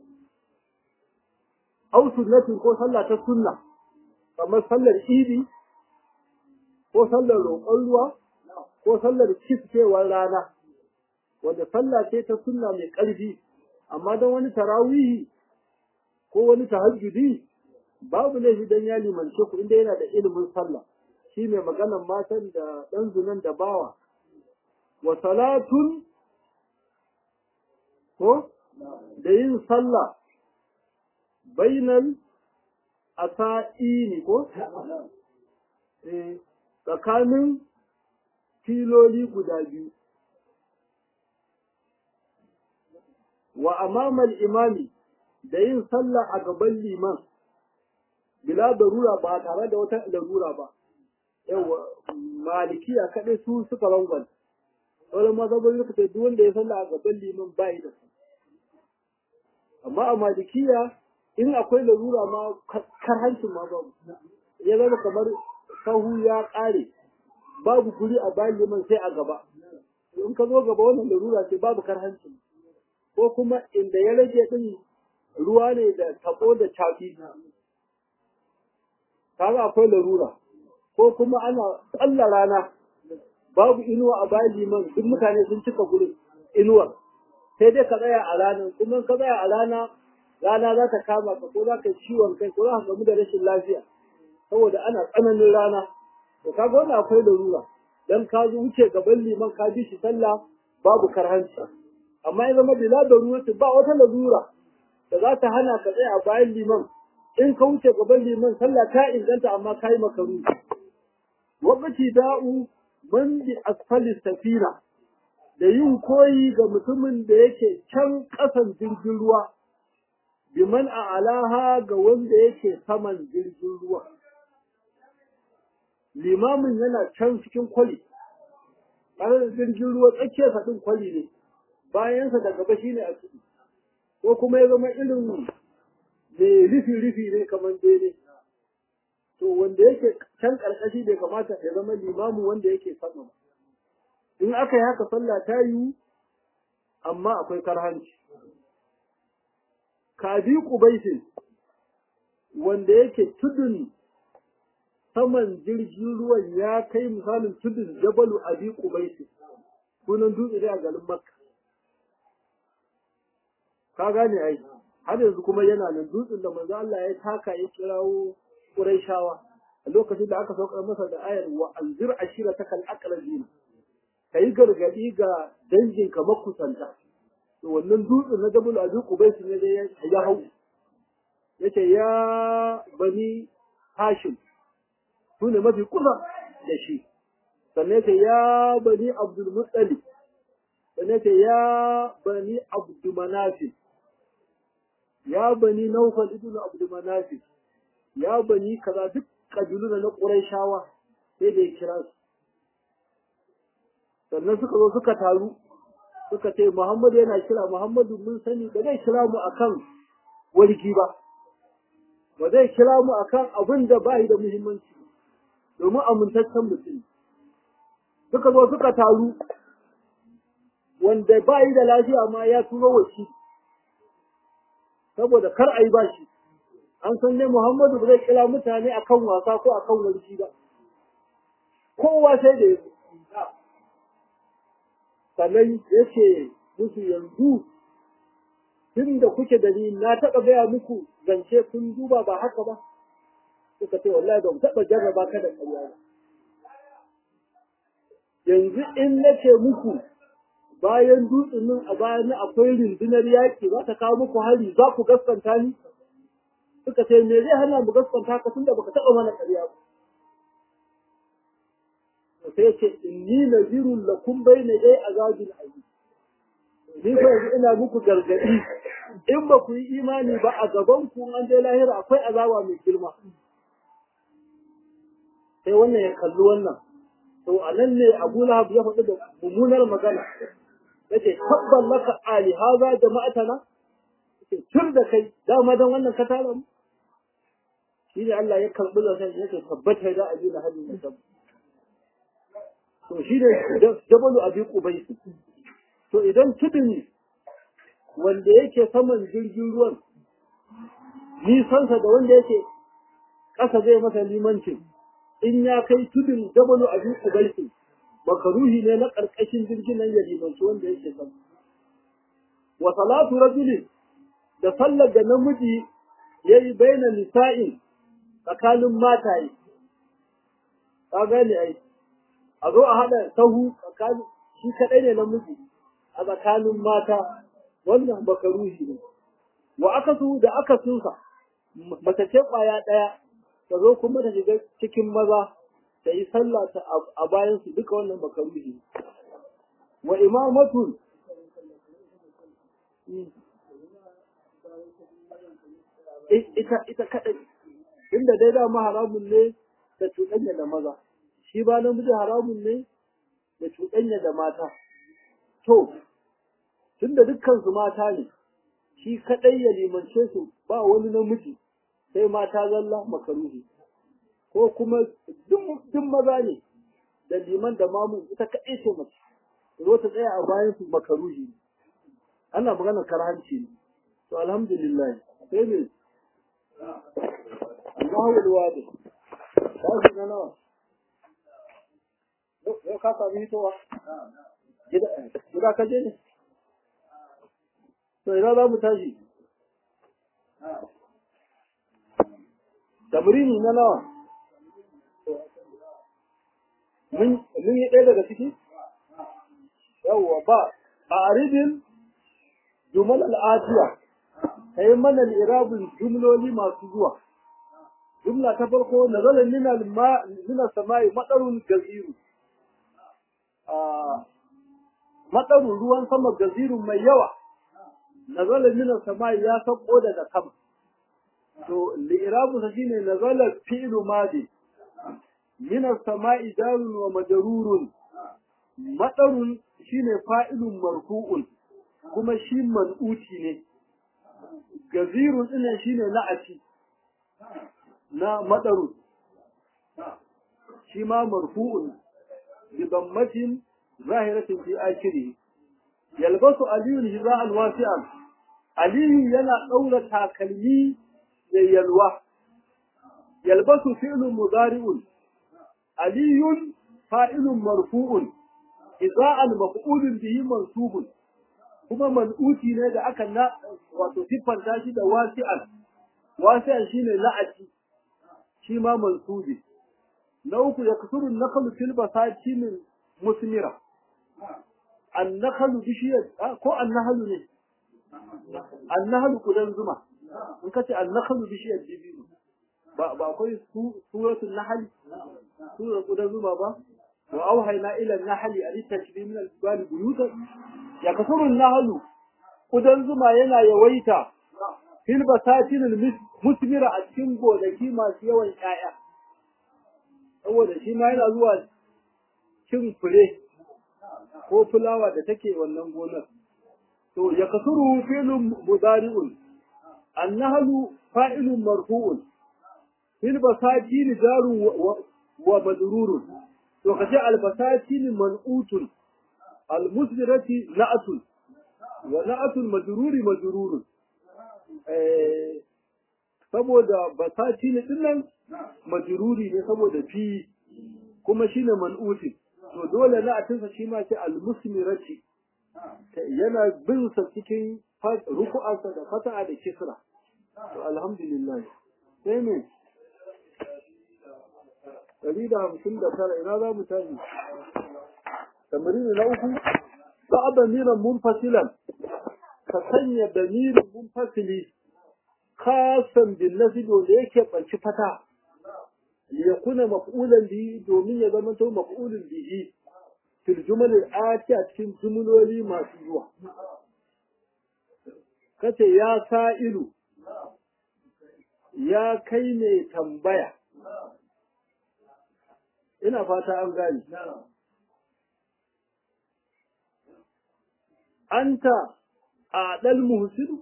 au sunnatin ko sallah ta sunna kamar sallar idi ko sallar roƙon ruwa ko sallar kiskewar rana wanda sallah ce ta sunna mai ƙarfi amma don wani tarawihi ko wani tahajjudi babu laifi don ya limance ku inda yana da ilimin sallah shi mai maganan matan da ɗan zunan da bawa wa salatun ko da yin sallah bainal asa'ini ko tsakanin filoli guda biyu wa amamal imami da yin sallah a gaban liman bila darura ba tare da wata larura ba yawa malikiya kaɗai su suka rangon sauran mazhabin suka ce duk wanda ya sallah a gaban liman bai da su amma a malikiya in akwai larura ma karhancin ma babu ya zama kamar sahu ya ƙare babu guri a bayan liman sai a gaba in ka zo gaba wannan larura ce babu karhancin ko kuma inda ya rage din ruwa ne da tabo da cafi kaga akwai larura ko kuma ana tsalla rana babu inuwa a bayan liman duk mutane sun cika gurin inuwar sai dai ka tsaya a ranar kuma ka tsaya a rana rana za ta kama ka ko za ka ciwon kai ko za ka gamu da rashin lafiya saboda ana tsananin rana to kaga wannan akwai larura dan ka zo wuce gaban liman ka bi shi sallah babu karhanci amma ya zama bila da ruwa ba wata larura da za ta hana ka tsaya a bayan liman in ka wuce gaban liman sallah ta inganta amma ka yi makaru wakati da'u man bi asfali safina da yin koyi ga mutumin da yake can ƙasan jirgin ruwa biman a alaha ga wanda yake saman jirgin ruwa limamin yana can cikin kwali tare da jirgin ruwa tsakiyar ɗin kwali ne bayansa da gaba shine a ciki ko kuma ya zama irin mai rufi-rufi ne kamar daidai to wanda yake can ƙarƙashi bai kamata ya zama limamin wanda yake sama ba in aka yi haka sallah ta yiwu amma akwai karhanci kabi kubaisin wanda yake tudun saman jirgin ruwan ya kai misalin tudun jabalu abi kubaisin sunan dutse ne a garin makka ka gane ai har yanzu kuma yana nan dutsen da manzo Allah ya taka ya kirawo Qurayshawa a lokacin da aka saukar masa da ayar wa anzir ashiratakal aqrabin kai gargadi ga danginka makusanta to wannan dutsen na Jabal Abi Qubais ne da ya hau yace ya bani Hashim sune mafi kusa da shi sannan yace ya bani Abdul Muttalib sannan yace ya bani Abdul Manaf ya bani Nawfal ibn Abdul Manaf ya bani kaza duk kabilu na Qurayshawa sai da ya kira su sannan suka zo suka taru suka ce Muhammadu yana kira Muhammadu mun sani ba zai kira mu akan warki ba ba zai kira mu akan abin da ba da muhimmanci domin amintaccen mutum suka zo suka taru wanda ba yi da lafiya ma ya turo wa shi saboda kar a yi ba shi an san ne Muhammadu ba zai kira mutane akan wasa ko akan warki ba kowa sai da ya sannan ya ce musu yanzu tun da kuke da ni na taɓa gaya muku zance kun duba ba haka ba suka ce wallahi ban taɓa jarraba ka da ƙarya ba yanzu in na ce muku bayan dutsen nan a bayan akwai rundunar yaƙi za ta kawo muku hari za ku gaskanta ni suka ce me zai hana mu gaskanta ka tunda baka taɓa mana ƙarya ba sai ce inni nazirun lakum bayna dai azabin azim ni fa yanzu ina muku gargadi in ba ku yi imani ba a gaban ku an je lahira akwai azaba mai girma sai wannan ya kalli wannan to a nan ne Abu Lahab ya faɗi da mummunar magana yace tabban laka ali haza jama'atana yace tur da kai dama dan wannan ka tara mu shi ne Allah ya karɓi zaton yake tabbata da abin da hadin ya to shi ne jabalu abi qubaysi to idan tudun wanda yake saman jirgin ruwan nisansa da wanda yake ƙasa zai masa limancin in ya kai tudun jabalu abi qubaysi makaruhi ne na ƙarƙashin jirgin nan ya limanci wanda yake sama wa salatu rajulin da sallar da namiji yayi baina nisa'in tsakanin mataye ka gane ai a zo a haɗa sahu tsakanin shi kaɗai ne namiji a tsakanin mata wannan bakaruhi ne wa aka su da aka sunsa mace ce ƙwaya ɗaya ta zo kuma ta shiga cikin maza ta yi sallah ta a bayan su duka wannan bakaruhi ne wa imamatun ita ita kaɗai inda dai dama haramun ne da cuɗanya da maza shi ba namiji haramun ne da cuɗanya da mata to tunda dukkan su mata ne shi kaɗai ya limance su ba wani namiji sai mata zalla makaruhi ko kuma duk maza ne da liman da mamun ita kaɗai ce mace zo ta tsaya a bayan su makaruhi ana magana karhanci ne to alhamdulillah sai ne Allahu alwadi sai na nawa yau ka sami hitowa gida ka je ne to ina za mu tashi tamrini na nawa mun yi ɗaya daga ciki yawwa ba a aridin jumal al'atiya ka yi mana irabin jumloli masu zuwa jumla ta farko na zala nina sama'i matsarun gaziru matsarun ruwan sama gazirun mai yawa na zala nina sama'i ya sauko daga sama to li'irabu sa shine na zala fi'lu madi nina sama'i jarun wa majarurun matsarun shine fa'ilun marfu'un kuma shi man'uti ne gazirun ɗinnan shine na'ati na madaru shi ma marfu'un bi dammatin zahiratin fi akhirih yalbasu aliyun hiza'an wasi'an aliyu yana daura takalmi da yalwa yalbasu fi'lun mudari'un aliyun fa'ilun marfu'un hiza'an maf'ulun bihi mansubun kuma man'uti ne da aka na wato siffanta shi da wasi'an wasi'an shine la'ati shi ma mansubi na uku ya kasuru nakalu fil basati min musmira an nakalu bishiyar ko an nahalu ne an nahalu kudan zuma in kace an nakalu bishiyar dibino ba ba akwai suratul nahl sura kudan zuma ba wa auhayna ila an-nahli an tashbi min al-jibali buyutan ya kasuru an-nahlu kudan zuma yana yawaita fil basatin musmira a cikin gonaki masu yawan ƴaƴa saboda shi ma yana zuwa cin fure ko fulawa da take wannan gonar to ya kasuru filun mudari'un annahlu fa'ilun marfu'un fil basatin jarun wa madrurun to kace al basatin man'utun al musmirati na'atun wa na'atul madruri madrurun saboda basati ne dinnan majruri ne saboda fi kuma shine man'uti to dole na atinsa shi ma ce al-musmirati yana bin sa cikin ruku'arsa da fata'a da kisra to alhamdulillah sai me dari da hamsin da tara ina za mu tashi tamarini na uku ba damiran munfasilan ka sanya damirin munfasili khasan bin nasib wanda yake banci fata liyakuna maf'ulan bihi domin ya zama to maf'ulun bihi fil jumal al-ati a cikin jumloli masu zuwa kace ya sa'ilu ya kai ne tambaya ina fata an gani anta a ɗal muhsinu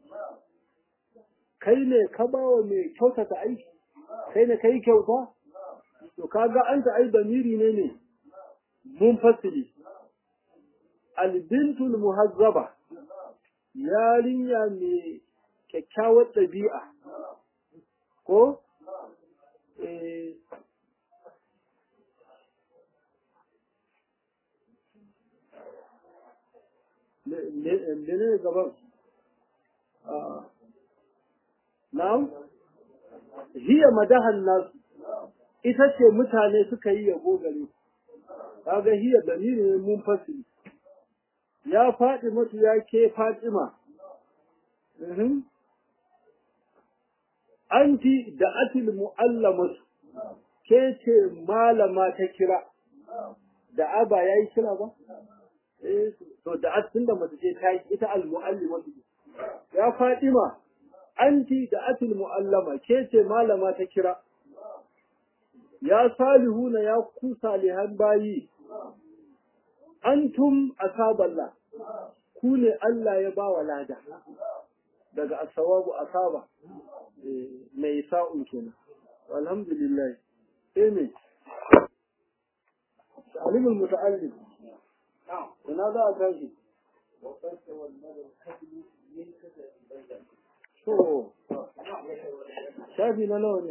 kai ne ka bawa mai kyautata aiki kai ne kai kyauta to kaga anta ai damiri ne ne munfasili albintul muhazzaba yarinya mai kyakkyawar ɗabi'a ko eh menene gaban na'am hiya madahan nas ita ce mutane suka yi yabo gare kaga hiya damiri ne mun fasili ya faɗi mutu ya ke fatima anti da atil mu'allamatu ke ce malama ta kira da aba yayi kira ba eh to da atin da mace ce ta ita al mu'allimatu ya fatima anti da atil mu'allama ke ce malama ta kira ya salihuna ya ku salihan bayi antum asaballah ku ne Allah ya ba wa lada daga asawabu asaba mai sa'un kenan alhamdulillah sai me alimul muta'allim ina za a tashi to shafi na nawa ne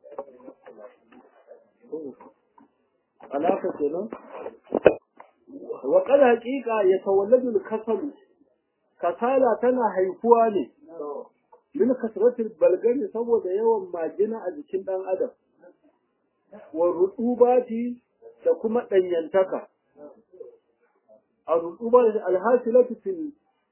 alaka kenan wa qad haqiqa yatawalladu al-kasal kasala tana haifuwa ne min kasratil balgani saboda yawan majina a jikin dan adam wa rutubati da kuma danyantaka a rutubati alhasilatu fil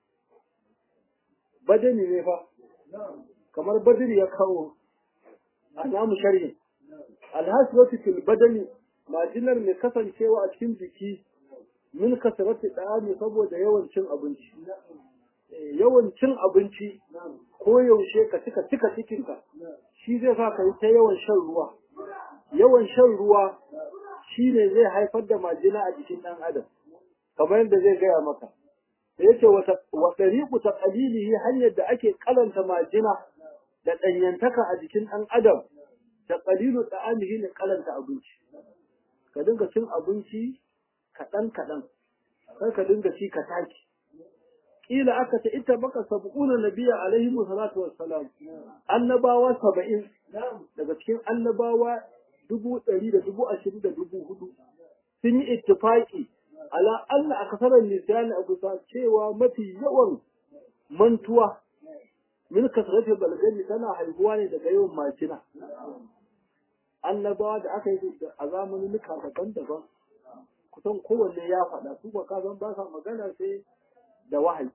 badani ne fa kamar badani ya kawo a namu sharhi alhasilatu fil badani majinar mai kasancewa a cikin jiki min kasarati ɗani saboda yawan cin abinci yawan cin abinci ko yaushe ka cika cika cikinka shi zai sa ka yi ta yawan shan ruwa yawan shan ruwa shi ne zai haifar da majina a jikin ɗan adam kamar yadda zai gaya maka da yake wa ɗariƙu ta ƙalilihi hanyar da ake ƙalanta majina da ɗanyantaka a jikin ɗan adam da ƙalilu ɗa'amihi ne ƙalanta abinci ka dinga cin abinci kaɗan kaɗan kar ka dinga ci ka taki kila aka ce ita baka sab'una nabiyya alaihi salatu wassalam annabawa saba'in daga cikin annabawa dubu ɗari da dubu ashirin da dubu hudu sun yi ittifaki ala Allah a kasarar nisani a kusa cewa mafi yawan mantuwa min kasarati balgani tana haihuwa ne daga yawan majina annabawa da aka yi a zamanin daban-daban kusan kowanne ya faɗa su ba ka san ba sa magana sai da wahayi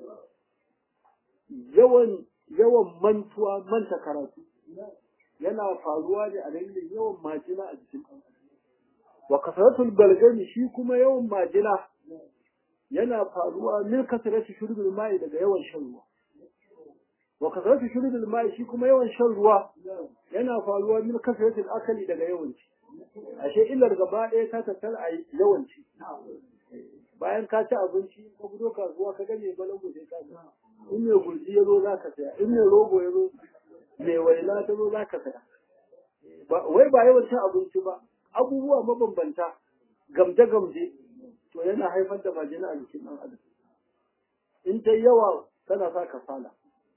yawan yawan mantuwa manta karatu yana faruwa ne a dalilin yawan majina a jikin wa kasaratul balgami shi kuma yawan majina yana faruwa min kasarati shurbil mai daga yawan shan ruwa wa kasarati shurbil mai shi kuma yawan shan ruwa yana faruwa min kasaratil akali daga yawan ci ashe illar gaba ɗaya ta tattara a yawanci bayan ka ci abinci ka fito kasuwa ka gane balangu sai ka saya in mai gurji ya zo za ka saya in mai rogo ya zo mai waina ta zo za ka saya wai ba yawan cin abinci ba abubuwa mabambanta gamje-gamje to yana haifar da majina a jikin ɗan adam in ta yawa tana sa kasala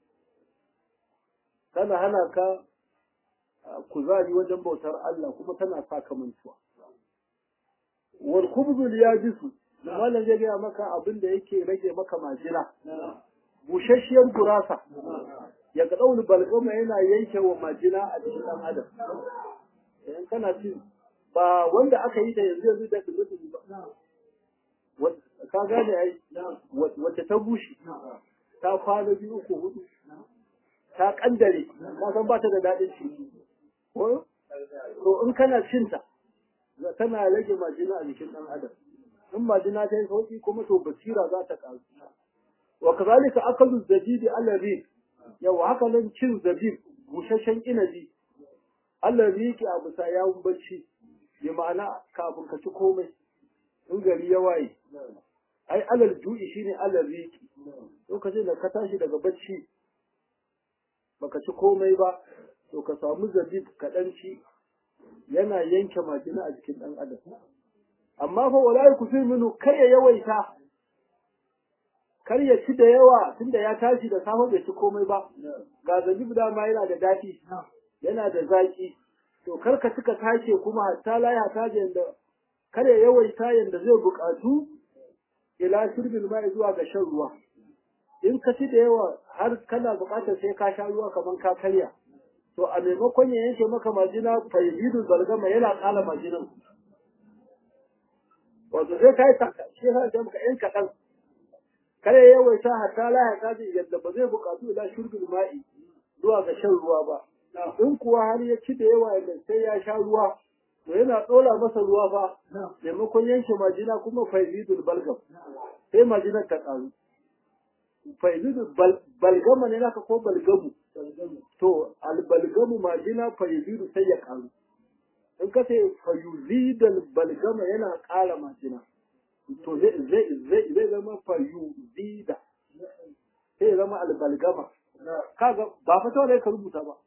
tana hana ka kuzari wajen bautar Allah kuma tana sa ka mantuwa. Wal khubzul yabisu malam zai gaya maka abin da yake rage maka majina. Bushasshiyar gurasa ya ga daul balgama yana yanke wa majina a cikin dan adam. In kana ci ba wanda aka yi da yanzu yanzu da dubu ba. Ka gane ai wacce ta bushe ta kwana biyu uku hudu ta kandare ka san ba ta da daɗin ciki ko to in kana cinta tana rage majina a jikin ɗan adam in majina ta yi sauki kuma to basira za ta ƙaru wa kazalika akalu zabibi ala rik yau haka nan cin zabib busasshen inabi Allah riki a bisa yawun bacci bi ma'ana kafin ka ci komai in gari ya waye ai alal ju'i shine alal riki lokacin da ka tashi daga bacci baka ci komai ba to ka samu zabib kaɗan ci yana yanke majina a jikin ɗan adam amma fa wala ku fi minu kar ya yawaita kar ya ci da yawa tunda ya tashi da safe bai ci komai ba ga zabib dama yana da daɗi yana da zaƙi to kar ka cika tace kuma hatta la ya taje yanda kar ya yawaita yanda zai buƙatu ila shirbil mai zuwa ga shan ruwa in ka ci da yawa har kana buƙatar sai ka sha ruwa kamar ka karya to a maimakon ya yanke maka majina faizidu zargama yana ƙala majinan wato sai ka yi taka shi ya sa maka yan kaɗan kare ya yawaita hatta la ya kaji yadda ba zai buƙatu ila shurbil ma'i zuwa ga shan ruwa ba in kuwa har ya ci da yawa yadda sai ya sha ruwa to yana ɗora masa ruwa fa maimakon yanke majina kuma faizidul balgam sai majinar ta ƙaru faizidul balgama ne naka ko balgamu to albalgamu majina faizidul sai ya ƙaru in ka ce fayuzidal balgama yana ƙara majina to zai zama fayuzida sai zama albalgama kaga ba fa kawai ka rubuta ba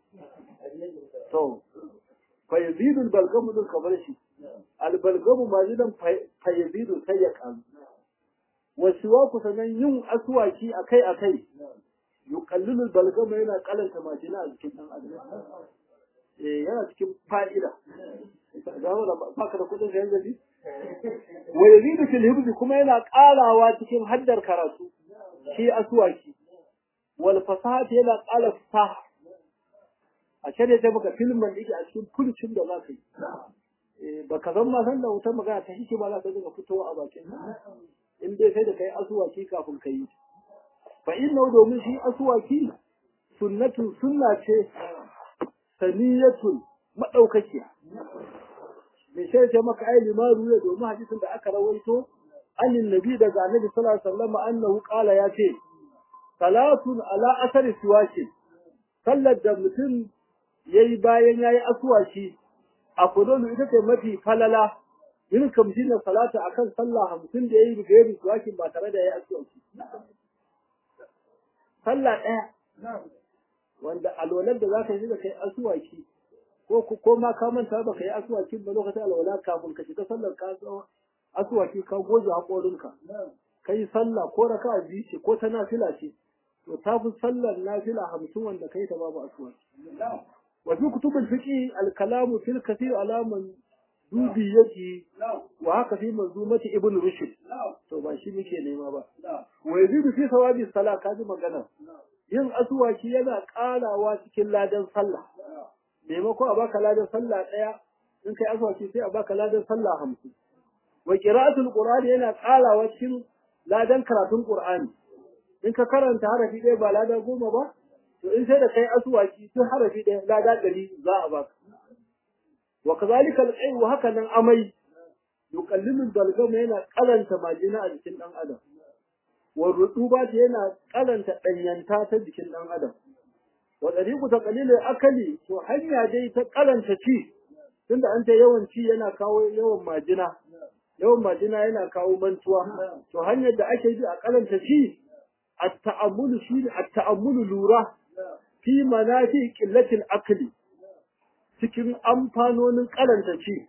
to fayazidu albalgamu din kamar shi albalgamu majidan fayazidu sai ya karu wasuwa ku sanan yin aswaki akai akai yuqallilu albalgama yana kalanta majina a jikin dan adam eh yana cikin fa'ida ga baka da kudin sayan zabi wa yazidu fil hibzi kuma yana karawa cikin haddar karatu shi aswaki wal fasahati yana ƙara fasaha a can ya maka filmin da yake a cikin fulcin da za ka yi ba ka zan ma san da wutar magana ta shi ba za ka dinga fitowa a bakin in dai sai da kai asuwaki kafin ka yi fa inna domin shi asuwaki sunnatun sunna ce saniyatun madaukakiya me sai ce maka ai limaru ne domin hadisin da aka rawaito annin nabi daga annabi sallallahu alaihi wasallam annahu qala ya ce salatun ala asari siwaki sallar da mutum yayi bayan yayi aswaki a kududu ita ce mafi falala yin kamshin da salata akan sallah hamsin da yayi da yayi siwaki ba tare da yayi aswaki sallah ɗaya wanda alwalar da zaka yi da kai aswaki ko ko ma ka manta ba kai aswaki ba lokacin alwala kafin ka shiga sallar ka aswaki ka goge haƙorinka kai sallah ko raka biyu ce ko ta nafila ce to ta fi sallar nafila hamsin wanda kai ta babu asuwa wa fi kutubul fiqi al kalamu fil kathir alaman dubi yake wa haka fi manzumati ibn rushd to ba shi muke nema ba wa yazidu fi sawabi salat kaji magana yin asuwaki yana karawa cikin ladan sallah maimako a baka ladan sallah daya in kai asuwaki sai a baka ladan sallah hamsin wa qira'atul qur'ani yana karawa cikin ladan karatun Qur'ani in ka karanta harafi ɗaya ba lada goma ba to in sai da kai asuwaki tun harafi ɗaya lada ɗari za a baka wa kazalika al wa haka nan amai yuqallilu dalgama yana kalanta majina a jikin ɗan adam wa rutuba yana kalanta ɗanyanta ta jikin ɗan adam wa dariqu taqlilul akali to hanya dai ta kalanta ci tunda an ta yawan ci yana kawo yawan majina yawan majina yana kawo mantuwa to hanyar da ake bi a karanta shi at-ta'ammulu shi at-ta'ammulu lura fi manafi qillatil akli cikin amfanonin karanta ci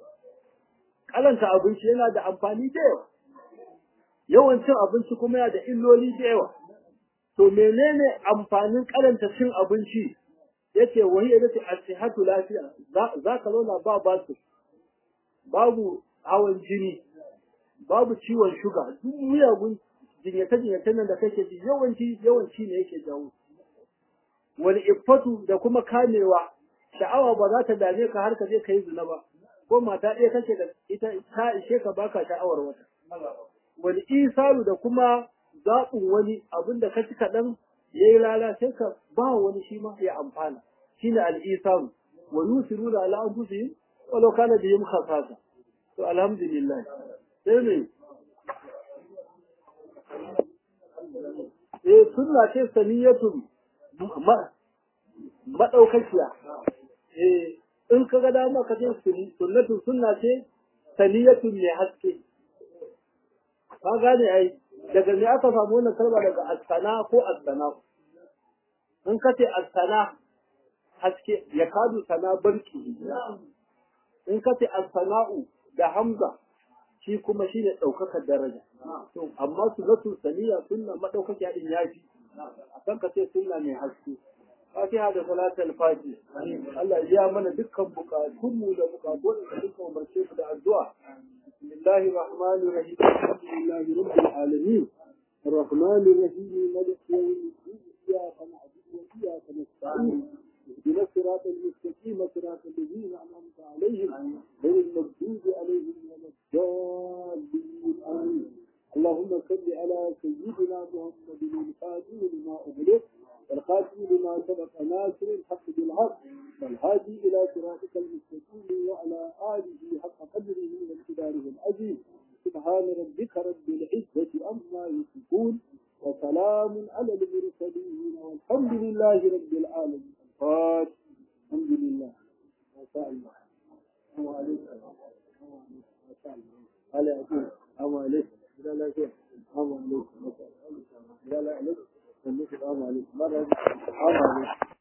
karanta abinci yana da amfani da yawa yawan cin abinci kuma yana da illoli da yawa to menene amfanin karanta cin abinci yace wahi yace as-sihhatu lafiya za ka zauna ba basu babu hawan jini babu ciwon shuga duk miyagun jinyace-jinyace nan da kake ji yawanci yawanci ne yake jawo wani iffatu da kuma kamewa sha'awa ba za ta dame ka har ka je ka yi zina ba ko mata ɗaya kake da ita ta ishe ka baka sha'awar wata wani isaru da kuma zaɓin wani abin da ka ci kaɗan ya yi lala sai ka ba wani shi ma ya amfana shi ne al'isaru wa yusiruna ala anfusihim walau kana bihim khasasa to alhamdulillah sai ne eh sunna ce saniyatun madaukakiya eh in ka ga dama ka ce sunnatun sunna ce saniyatun mai haske ka gane ai daga me aka samu wannan kalma daga asana ko asana in ka ce asana haske ya kadu sana barki in ka ce asana'u da hamza shi kuma shi ne ɗaukakar daraja to amma su zatu saniya sunna maɗaukakiya din yafi akan ka ce sunna mai haske fatiha da salatul fati Allah ya mana dukkan bukatunmu da bukatun da duka umarce mu da addu'a bismillahir rahmanir rahim alhamdulillahi rabbil alamin الرحمن الرحيم مالك يوم الدين إياك نعبد وإياك نستعين اهدنا الصراط المستقيم صراط الذين أنعمت عليهم غير المغضوب عليهم ولا الضالين آمين اللهم صل على سيدنا محمد الفاتح لما أغلق والخاتم لما سبق ناصر الحق بالحق والهادي إلى صراطك المستقيم وعلى آله حق قدره وامتداره العظيم سبحان ربك رب العزة عما يصفون وسلام على المرسلين والحمد لله رب العالمين الفاتح الحمد لله ما شاء الله السلام عليكم ما شاء الله على أقول السلام عليكم لا لا شيء السلام عليكم لا لا عليكم السلام عليكم السلام عليكم